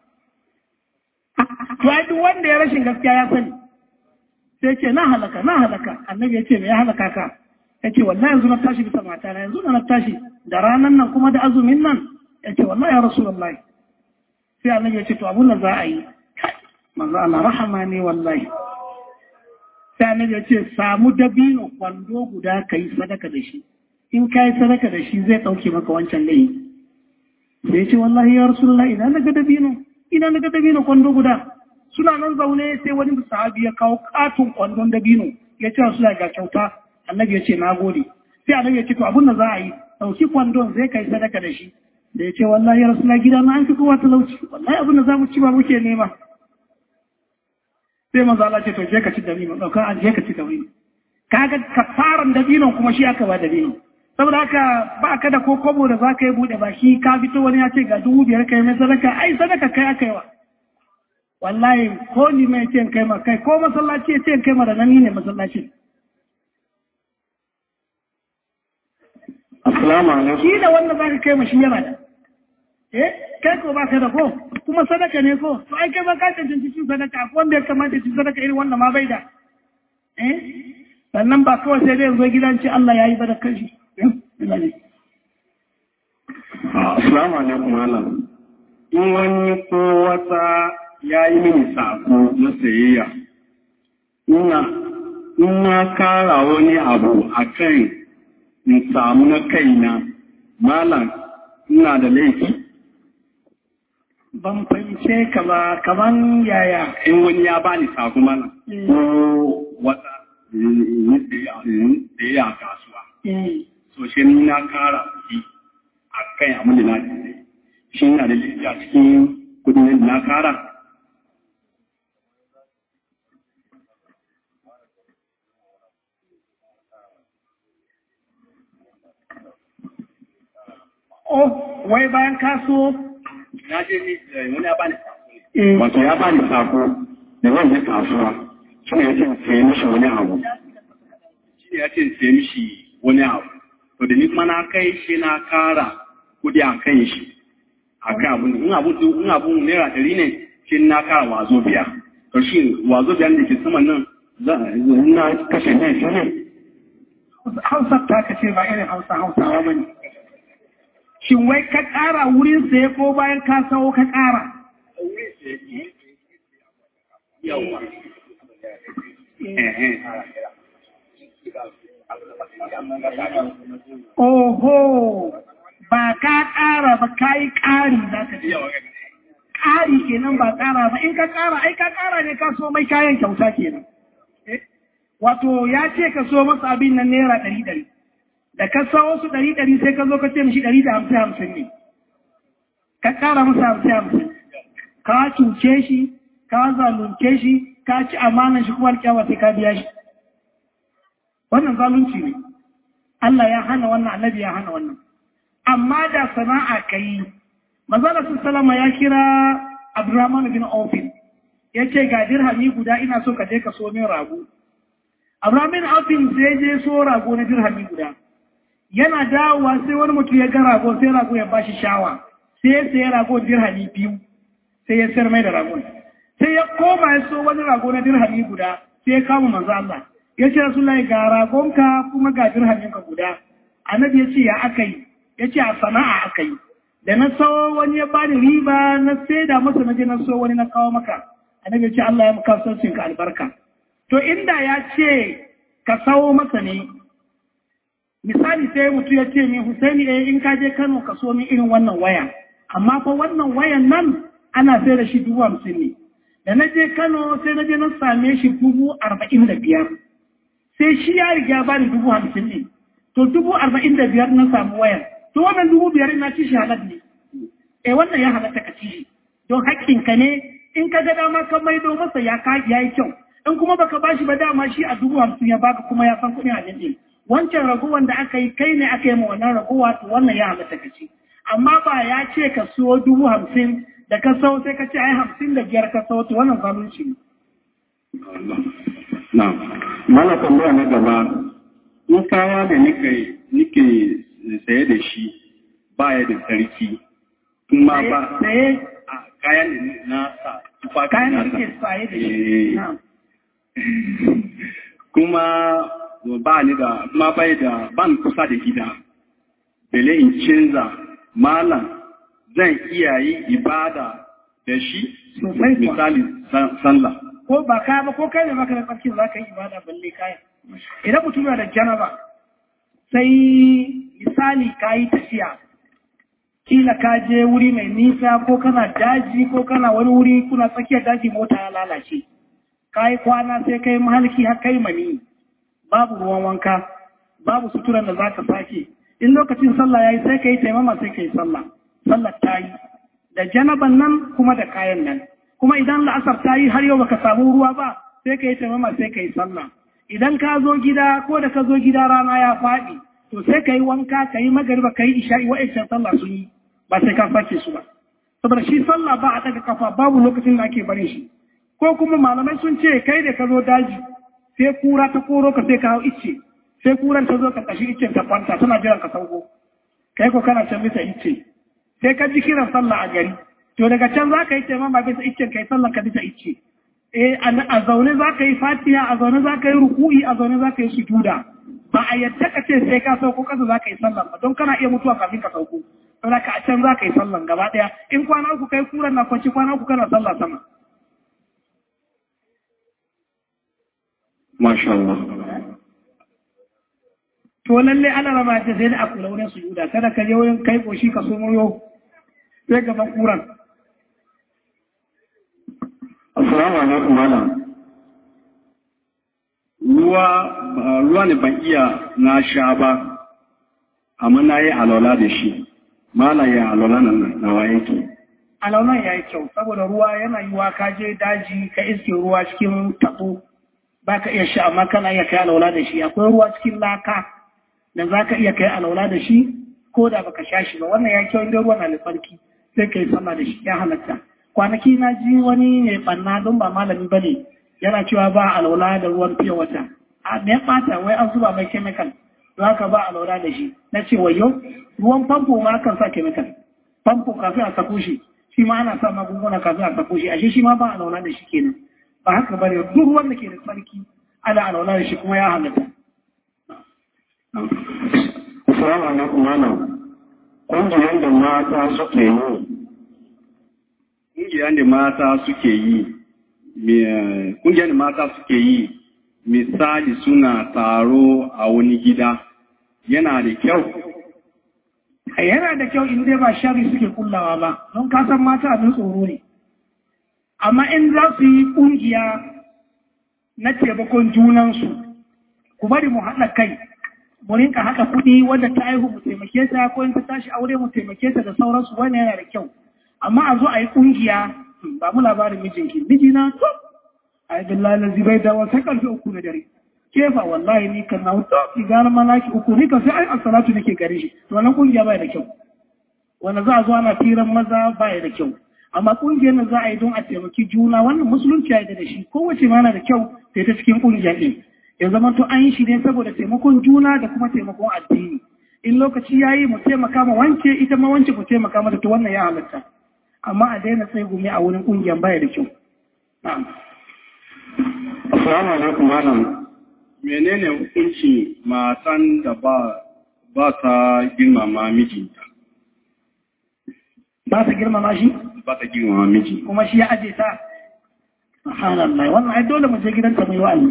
to ai duk wanda ya rashin gaskiya ya sani sai ce na halaka na halaka annabi ya ce me ya halaka ka ya ce wallahi yanzu na tashi bisa mata na yanzu na tashi da ranan nan kuma da azumin nan ya ce wallahi ya rasulullahi sai annabi ya ce to abun da za a yi manzo Allah rahama ne wallahi sai annabi ya ce samu dabino kwando guda ka yi sadaka da shi in ka yi sadaka da shi zai ɗauke maka wancan laifi sai ya ce wallahi ya rasulullah ina na ga dabino ina na ga dabino kwando guda suna nan zaune sai wani sahabi ya kawo katon kwandon dabino ya ce su ga kyauta annabi ya ce na gode sai annabi ya ce to abin da za a yi ɗauki kwandon zai kai sadaka da shi da ya ce wallahi ya rasu na gida na an fi kowa talauci wallahi abin da za mu ci ba muke nema sai manzo Allah ce to je ka ci dabino ɗauka an je ka ci dabino kaga kafaran dabinon kuma shi aka ba dabino saboda haka ba ka da ko kobo da za ka yi buɗe baki ka fito wani ya ce ga dubu biyar kai mai sadaka ai sadaka kai aka yi wa wallahi ko ni mai ce kai ma kai ko masallaci ya ce kai ma da nan ne masallaci Assalamu alaikum. shi da wanda za ka kai ma shi yana da eh kai ko ba ka da ko kuma sadaka ne ko to ai kai ba ka cancanci cin sadaka ko wanda ya kamata cin sadaka irin wanda ma bai da eh sannan ba kawai sai dai zo gidan ce Allah ya yi ba da kashi Assalamu alaikum malam. In wani ko wata ya yi mini sako na sayayya, ina ina kara wani abu a kan in samu na kaina, malam ina da laifi. ban fahimce ka ba kaman yaya In wani ya bani sako malam, ko wata yi sayayya a kasuwa. eh so shi ni na kara kuɗi a kan abin da na daidai shi na da laifi a cikin kudin da na kara oh wai bayan kaso na je ni eh, wani ya bani sako eh wato ya bani sako da zan je kasuwa shi ne ya ce in sayi mishi wani abu shi ne ya ce in sayi mishi wani abu to da ni kuma na kai shi na kara kudi a kan shi a kan abun in abu in abu naira ɗari ne shi na kara wazo biya to shi wazo biya da ke saman nan za- na kashe ne shi ne hausa ta ka ce ba irin hausa hausawa ba ne shin wai ka ƙara wurin saye ko bayan ka sawo ka ƙara yawa ehe oho ba ka ƙara ba ka yi ƙari za ka ce ƙari kenan ba ƙara ba in ka ƙara ai ka ƙara ne ka so mai kayan kyauta kenan Eh? wato ya ce ka so masa abin nan naira ɗari ɗari da ka sawo su ɗari ɗari sai ka zo ka ce mishi ɗari da hamsin hamsin ne ka ƙara masa hamsin hamsin ka cuce shi ka zalunce shi ka ci amanan shi kuma alƙyawa sai ka biya shi wannan zalunci ne Allah ya hana wannan annabi ya hana wannan amma da sana'a ka yi manzala su salama ya kira abdurrahman bin aufin ya ce ga dirhami guda ina so ka je ka so min rago abdurrahman bin aufin sai je so rago na dirhami guda yana dawowa sai wani mutum ya ga rago sai rago ya bashi shawa sai ya sayi rago dirhami biyu sai ya sayar mai da ragon sai ya koma ya so wani rago na dirhami guda sai ya kama manzo Allah ya ce Rasulullahi ga ragonka kuma ga dirhaminka guda annabi ya ce ya aka yi ya ce a sana'a aka yi da na sawo wani ya bani riba na saida masa na je na so wani na kawo maka annabi ya ce Allah ya maka saucin ka albarka to inda ya ce ka sawo masa ne misali sai mutu ya ce min Husaini eh in ka je Kano ka so min irin wannan waya amma fa wannan wayan nan ana sai da shi dubu hamsin ne da na je Kano sai na je na same shi dubu arba'in da biyar sai shi ya riga ba ni dubu hamsin ne to dubu arba'in da biyar na samu wayan to wannan dubu biyar na ci shi halar ne eh wannan ya halatta ka ci shi don haƙƙinka ne in ka ga dama ka maido masa ya ka ya yi kyau in kuma baka bashi ba dama shi a dubu hamsin ya baka kuma ya san kuɗin abin ɗin wancan ragowar da aka yi kai ne aka yi ma wannan ragowa to wannan ya halatta ka ci amma ba ya ce ka siyo dubu hamsin da ka sau sai ka ce ai hamsin da biyar ka sau to wannan zalunci ne na mana tambaya na gaba in kaya da nike nike saye da shi baya da sarki kuma ba Saye a kayan da na sa tufafi kayan da na sa. kake saye da Eh. shi. Na'am. kuma ba ni da kuma bai da ban kusa da gida bele in canza malam zan iya yi ibada da shi Sosai kuwa. misali san- sallah ko ba kaya ba ko kai ne baka da tsarki za ka yi ibada balle kaya idan mutum yana da janaba sai misali ka yi tafiya kila ka je wuri mai nisa ko kana daji ko kana wani wuri kuna tsakiyar daji mota ya lalace ka yi kwana sai kai mahalki har kai mani babu ruwan wanka babu suturan da za ka sake in lokacin sallah ya yi sai ka yi taimama sai ka yi sallah sallah ta yi da janaban nan kuma da kayan nan kuma idan la'asar ta yi har yau baka samu ruwa ba sai ka yi taimama sai ka yi sallah idan ka zo gida ko da ka zo gida rana ya faɗi to sai ka yi wanka ka yi magariba ka yi isha'i wa'ancan sallah sun yi ba sai ka sake su ba saboda shi sallah ba a daga kafa babu lokacin da ake barin shi ko kuma malamai sun ce kai da ka zo daji sai kura ta koro ka sai ka hau icce sai kuran ta zo karkashin iccen ta kwanta tana jiran ka sauko kai ko kana can bisa icce sai ka ji kiran sallah a gari to daga can za ka yi taimama bisa iccen ka yi sallah ka bisa icce eh a zaune za ka yi fatiha a zaune za ka yi ruku'i a zaune za ka yi sujuda ba a yadda ka ce sai ka sauko kasa za ka yi sallah ba don kana iya mutuwa kafin ka sauko saboda ka a can za ka yi sallah gaba daya in kwana uku kai kuran na kwanci kwana uku kana sallah sama Masha Allah. to lalle ana rama ta sai da a kula wurin sujuda kada ka je wurin kai koshi ka somo yau sai gaban kuran Assalamu alaikum malam. ruwa ba- ruwa ne ban iya na sha ba amma na yi alola da shi mala ya alola nan nawa yake alaunan ya yi kyau saboda ruwa yana yiwa ka je daji ka iske ruwa cikin tabo ba ka iya sha amma kana iya kai alaula da shi akwai ruwa cikin laka da za ka iya kai alaula da shi ko da baka sha shi ba wannan ya kyau inda ruwa na da tsarki sai ka yi sama da shi ya halatta kwanaki na ji wani mai banna don ba malami ba ne yana cewa ba alaula da ruwan fiye wata a me ya ɓata wai an zuba mai chemical don haka ba alaula da shi na ce wayo ruwan famfo ma kan sa chemical famfo kafin a sako shi shi ma ana sa magunguna kafin a sako shi ashe shi ma ba alaula da shi kenan ba haka ba ne duk ruwan da ke da tsarki ana alaula da shi kuma ya halatta Assalamu alaikum malam. Ƙungiyar da mata suke yi ƙungiyar da mata suke yi me- ƙungiyar da mata suke yi misali suna taro a wani gida yana da kyau yana da kyau in dai ba shari suke kullawa ba don kasan mata abin tsoro ne amma in za su yi ƙungiya na taimakon junansu ku bari mu haɗa kai mu rinka haɗa kuɗi wanda ta aihu mu taimake ta ko in ta tashi aure mu taimake ta da sauransu wannan yana da kyau amma a zo a yi ƙungiya hmm, ba mu labarin mijinki mijina to ai billahi lazi bai dawo sai karfe uku na dare kefa wallahi ni kan na wuta ki gane malaki uku ni kan sai ai as-salatu nake gare shi to wannan kungiya bai da kyau wanda za a zo ana firan maza bai da kyau amma kungiyar nan za a yi don a taimaki juna wannan musulunci ya yi da shi kowace ma na da kyau sai ta cikin kungiya ɗin ya zama to an yi shi ne saboda taimakon juna da kuma taimakon addini in lokaci ya yi mu taimaka ma wance ita ma wance mu taimaka mata to wannan ya halatta amma a daina sai gumi a wurin kungiyar baya da kyau na'am Assalamu alaikum malam. menene hukunci matan da ba ba ta girmama mijinta ba ta girmama shi ba ta girmama miji kuma shi ya aje ta subhanallah wannan ai dole mu je gidanta mai wa'azi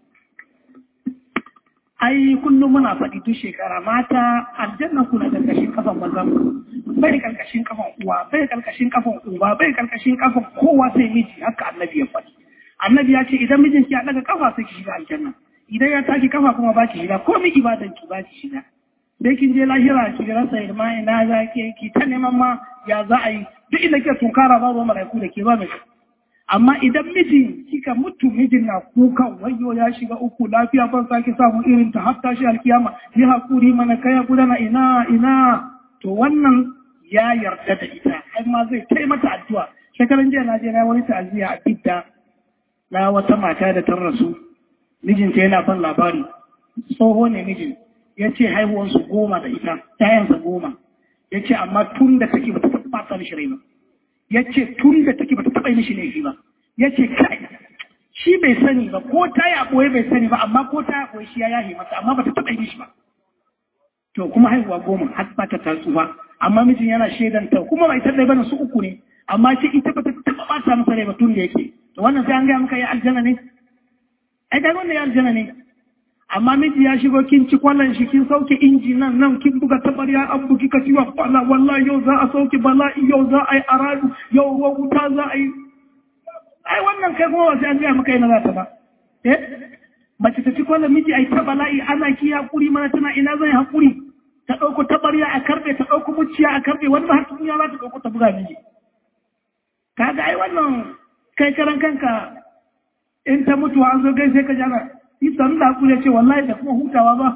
ai kullum muna faɗi duk shekara mata aljanna kuna karkashin kafan mazan bai karkashin kafan uwa bai karkashin kafan uba bai karkashin kafan kowa sai miji haka annabi ya faɗi annabi ya ce idan mijinki ya daga kafa sai ki shiga aljanna idan ya tashi kafa kuma ba ki shiga ko mi ibadan ki ba ki shiga dai kin je lahira ki rasa irma ina za ki ki ta neman ma ya za a yi duk inda ke tunkara babu malaiku da ke ba mai amma idan mijin kika mutu mijin na kukan wayo ya shiga uku lafiya ban sake samu irin ta hatta shi alkiyama yi hakuri mana kai ya gudana ina ina to wannan ya yarda da ita har ma zai kai mata addu'a shekaran jiya na je na wani ta'aziyya a bidda na wata mata da ta rasu mijinta yana ban labari tsoho ne mijin ya ce haihuwarsu goma da ita yayansa goma ya ce amma tun da take ba ta taɓa ta mishi rai ba ya ce tun da take ba ta taɓa mishi laifi ba ya ce kai shi bai sani ba ko ta yi ɓoye bai sani ba amma ko ta yi ɓoye shi ya yahe masa amma ba ta taɓa mishi ba to kuma haihuwa goma har ba ta tatsu ba amma mijin yana shaidan ta kuma bai ta ɗaya bane su uku ne amma ce ita ba ta taɓa ɓata masa rai ba tun da yake to wannan sai an gaya maka ya aljanna ne ai ga wannan ya aljanna ne amma miji ya shigo kin ci kwallon shi kin sauke inji nan nan kin buga tabarya an bugi ka ciwon kwalla wallahi yau za a sauke bala'i yau za a yi aradu yau ruwan wuta za a yi ai wannan kai kuma wasu an gaya maka yana za ta ba eh mace ta ci kwallon miji ai ta bala'i ana ki hakuri mana tana ina zai hakuri ta ɗauko tabarya a karɓe ta ɗauko muciya a karɓe wani ba har ya za ta ɗauko ta buga miji kaga ai wannan kai karan kanka in ta mutuwa an zo gai sai ka jana isan da hakuri ce wallahi da kuma hutawa ba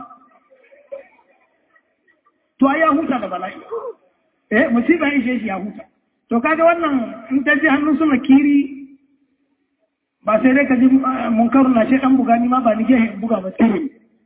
to ai ya huta da bala'i eh musiba ya ishe shi ya huta to kaga wannan in ta ji hannun suna kiri ba sai dai ka ji munkaru na ce dan buga ni ma ba ni ke buga ba kiri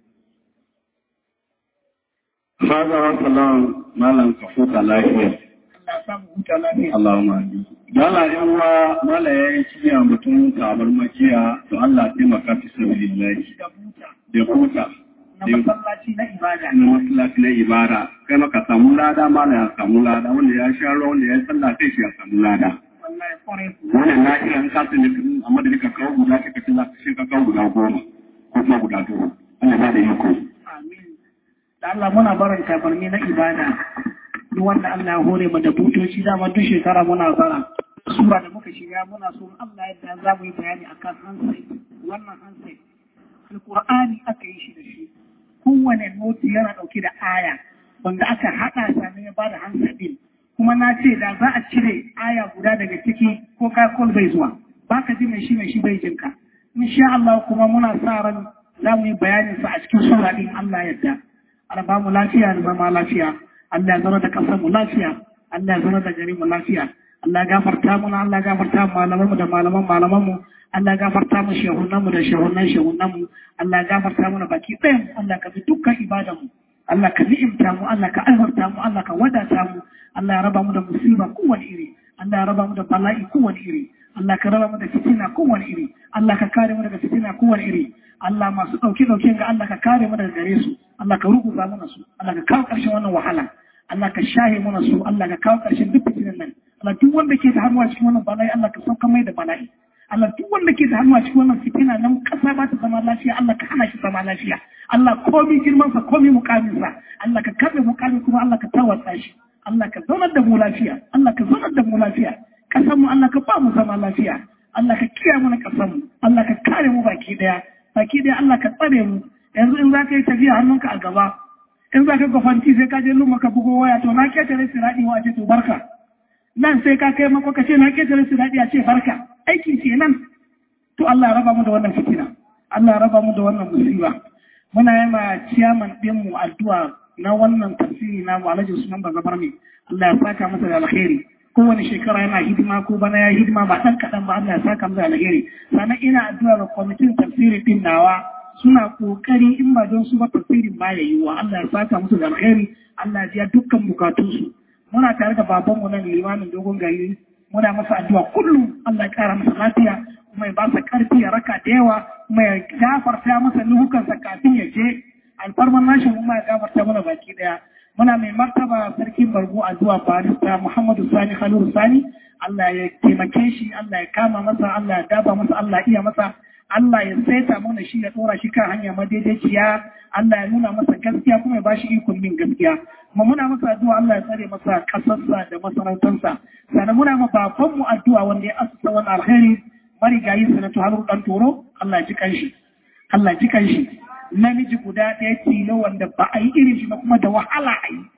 Faza wa salam malam ka fuka lafiya. Allah samu huta lafiya Allahumma amin. Dala yan wa mala ya yi ciya mutum kamar majiya to Allah taimaka fi sabilillahi da huta da huta. na masallaci na ibada na masallaci na ibada kai maka samu lada mala ya samu lada wanda ya sha ruwa wanda ya sallah sai shi ya samu lada. wallahi kwarai wannan na kira in kasu ne amma da nika kawo guda ka kace za ka shi ka kawo guda goma ko kuma guda dubu Allah ba da iko amin da Allah muna barin tabarni na ibada duk wanda Allah ya hore mu da butoci dama duk shekara muna bara sura da muka shiga muna so Allah yadda za mu yi bayani akan hansai wannan hansai alqur'ani aka yi shi da shi kowane noti yana dauke da aya wanda aka hada sa ne ya bada hansai din kuma na ce da za a cire aya guda daga ciki ko kakol bai zuwa ba ka ji mai shi mai shi bai jinka insha Allah kuma muna sa ran za mu yi bayanin sa a cikin sura din Allah yadda Allah ba mu lafiya da zama lafiya Allah ya zama da kasar mu lafiya Allah ya zama da gari mu lafiya Allah ya gafarta mu Allah ya gafarta mu malaman mu da malaman malaman mu Allah ya gafarta mu shehunan mu da shehunan shehunan mu Allah ya gafarta mu baki ɗayan Allah ka bi dukkan ibadan mu Allah ka ni'imta mu Allah ka alfarta mu Allah ka wadata mu Allah ya raba mu da musiba kowane iri Allah ya raba mu da bala'i kowane iri Allah ka raba mu da fitina kowane iri Allah ka kare mu daga fitina kowane iri Allah masu ɗauke ɗauke ga Allah ka kare mu daga gare su Allah ka ruguza mana su Allah ka kawo ƙarshen wannan wahala Allah ka shahe mana su Allah ka kawo ƙarshen duk fitinan nan Allah duk wanda ke da hannu a cikin wannan bala'i Allah ka sauka mai da bala'i Allah duk wanda ke da hannu a cikin wannan fitina nan ƙasa ba ta zama lafiya Allah ka hana shi zama lafiya Allah komi girmansa komi mukaminsa Allah ka karɓe mukamin kuma Allah ka tawatsa shi Allah ka zaunar da mu lafiya Allah ka zaunar da mu lafiya ƙasar mu Allah ka ba mu zama lafiya Allah ka kiyaye mana ƙasar mu Allah ka kare mu baki daya baki daya Allah ka tsare mu yanzu in za ka yi tafiya hannunka a gaba in za ka gwafanti sai ka je lumma ka bugo waya to na ketare siraɗi wa ce to barka nan sai ka kai mako ka ce na ketare siraɗi a ce barka aiki ce nan to Allah ya raba mu da wannan fitina Allah ya raba mu da wannan musiba muna yi ma ciyaman ɗinmu addu'a na wannan tafsiri na mu alhaji Usman Bazabar ne Allah ya saka masa da alheri kowane shekara yana hidima ko bana ya hidima ba ɗan kaɗan ba Allah ya saka masa da alheri sannan ina addu'a ga kwamitin tafsiri ɗin nawa suna ƙoƙari in ba don su ba tafsirin ba ya yi wa Allah ya saka musu da alheri Allah ya biya dukkan bukatunsu muna tare da babanmu nan limamin dogon gari muna masa addu'a kullum Allah ya kara masa lafiya kuma ya ba sa karfi ya raka da yawa kuma ya gafarta masa nuhukansa kafin ya je alfarman nashi mu ya gafarta mana baki daya muna mai martaba sarkin bargo addu'a barista Muhammadu Sani Khalil Sani Allah ya taimake shi Allah ya kama masa Allah ya daba masa Allah ya iya masa Allah ya saita mana shi ya tsora shi kan hanya madaidaiciya Allah ya nuna masa gaskiya kuma ya ba shi ikon bin gaskiya kuma muna masa addu'a Allah ya tsare masa kasarsa da masarautarsa sannan muna ma baban mu addu'a wanda ya asusa wani alheri marigayi sanatu halu dan toro Allah ya ji kanshi Allah ya ji kanshi namiji guda ɗaya tilo wanda ba a yi irin shi ba kuma da wahala a yi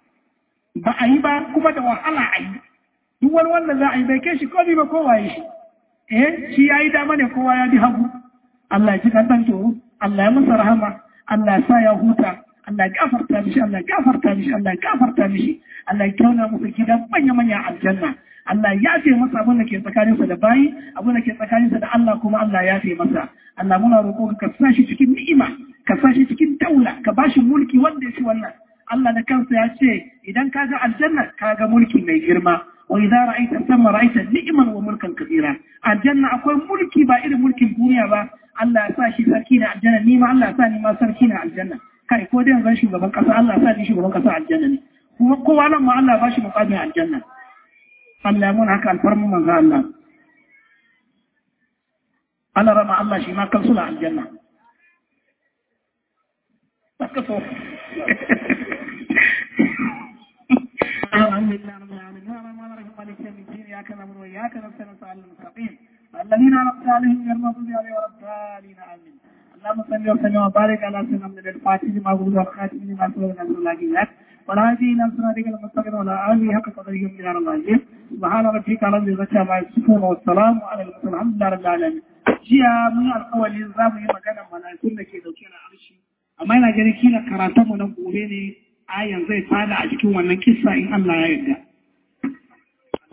ba a yi ba kuma da wahala a yi duk wani wanda za a yi bai kai shi komi ba kowa ya shi eh shi ya yi dama ne kowa ya bi hagu Allah ya ji kan toro Allah ya masa rahama Allah ya sa ya huta Allah ya gafarta mishi Allah ya gafarta mishi Allah ya gafarta mishi Allah ya kyauna masa gidan manya manya aljanna Allah ya ce masa abin da ke tsakaninsa da bayi abin da ke tsakaninsa da Allah kuma Allah ya ce masa Allah muna roƙo ka sa shi cikin ni'ima ka sa shi cikin daula ka ba shi mulki wanda ya ci wannan Allah da kansa ya ce idan ka ga aljanna ka ga mulki mai girma wa idza ra'aita sama ra'aita ni'man wa mulkan kabira aljanna akwai mulki ba irin mulkin duniya ba Allah ya sa shi sarki na aljanna ni ma Allah ya sa ni ma sarki na aljanna kai ko dai zan shugaban kasa Allah ya sa ni shugaban kasa aljanna ne kuma kowa nan ma Allah ya ba shi muqamin aljanna Allah mun haka alfarmu manzo Allah Allah rama Allah shi ma kan sula aljanna ka so الحمد لله رب العالمين الرحمن الرحيم مالك يوم الدين اياك نعبد واياك نستعين صراط المستقيم الذين انعمت عليهم غير المغضوب عليهم ولا الضالين امين اللهم صل وسلم وبارك على سيدنا محمد الفاتح لما قلت والخاتم لما سبق نصر الله والهادي الى صراطك المستقيم وعلى اله حق قدره من دار العظيم سبحان ربك رب العزه عما يصفون والسلام على المرسلين الحمد لله رب العالمين jiya mun alƙawari za mu yi magana mala'ikun da ke dauke da arshi amma ina ganin kila karatunmu na gobe ne ayan zai fada a cikin wannan kissa in Allah ya yarda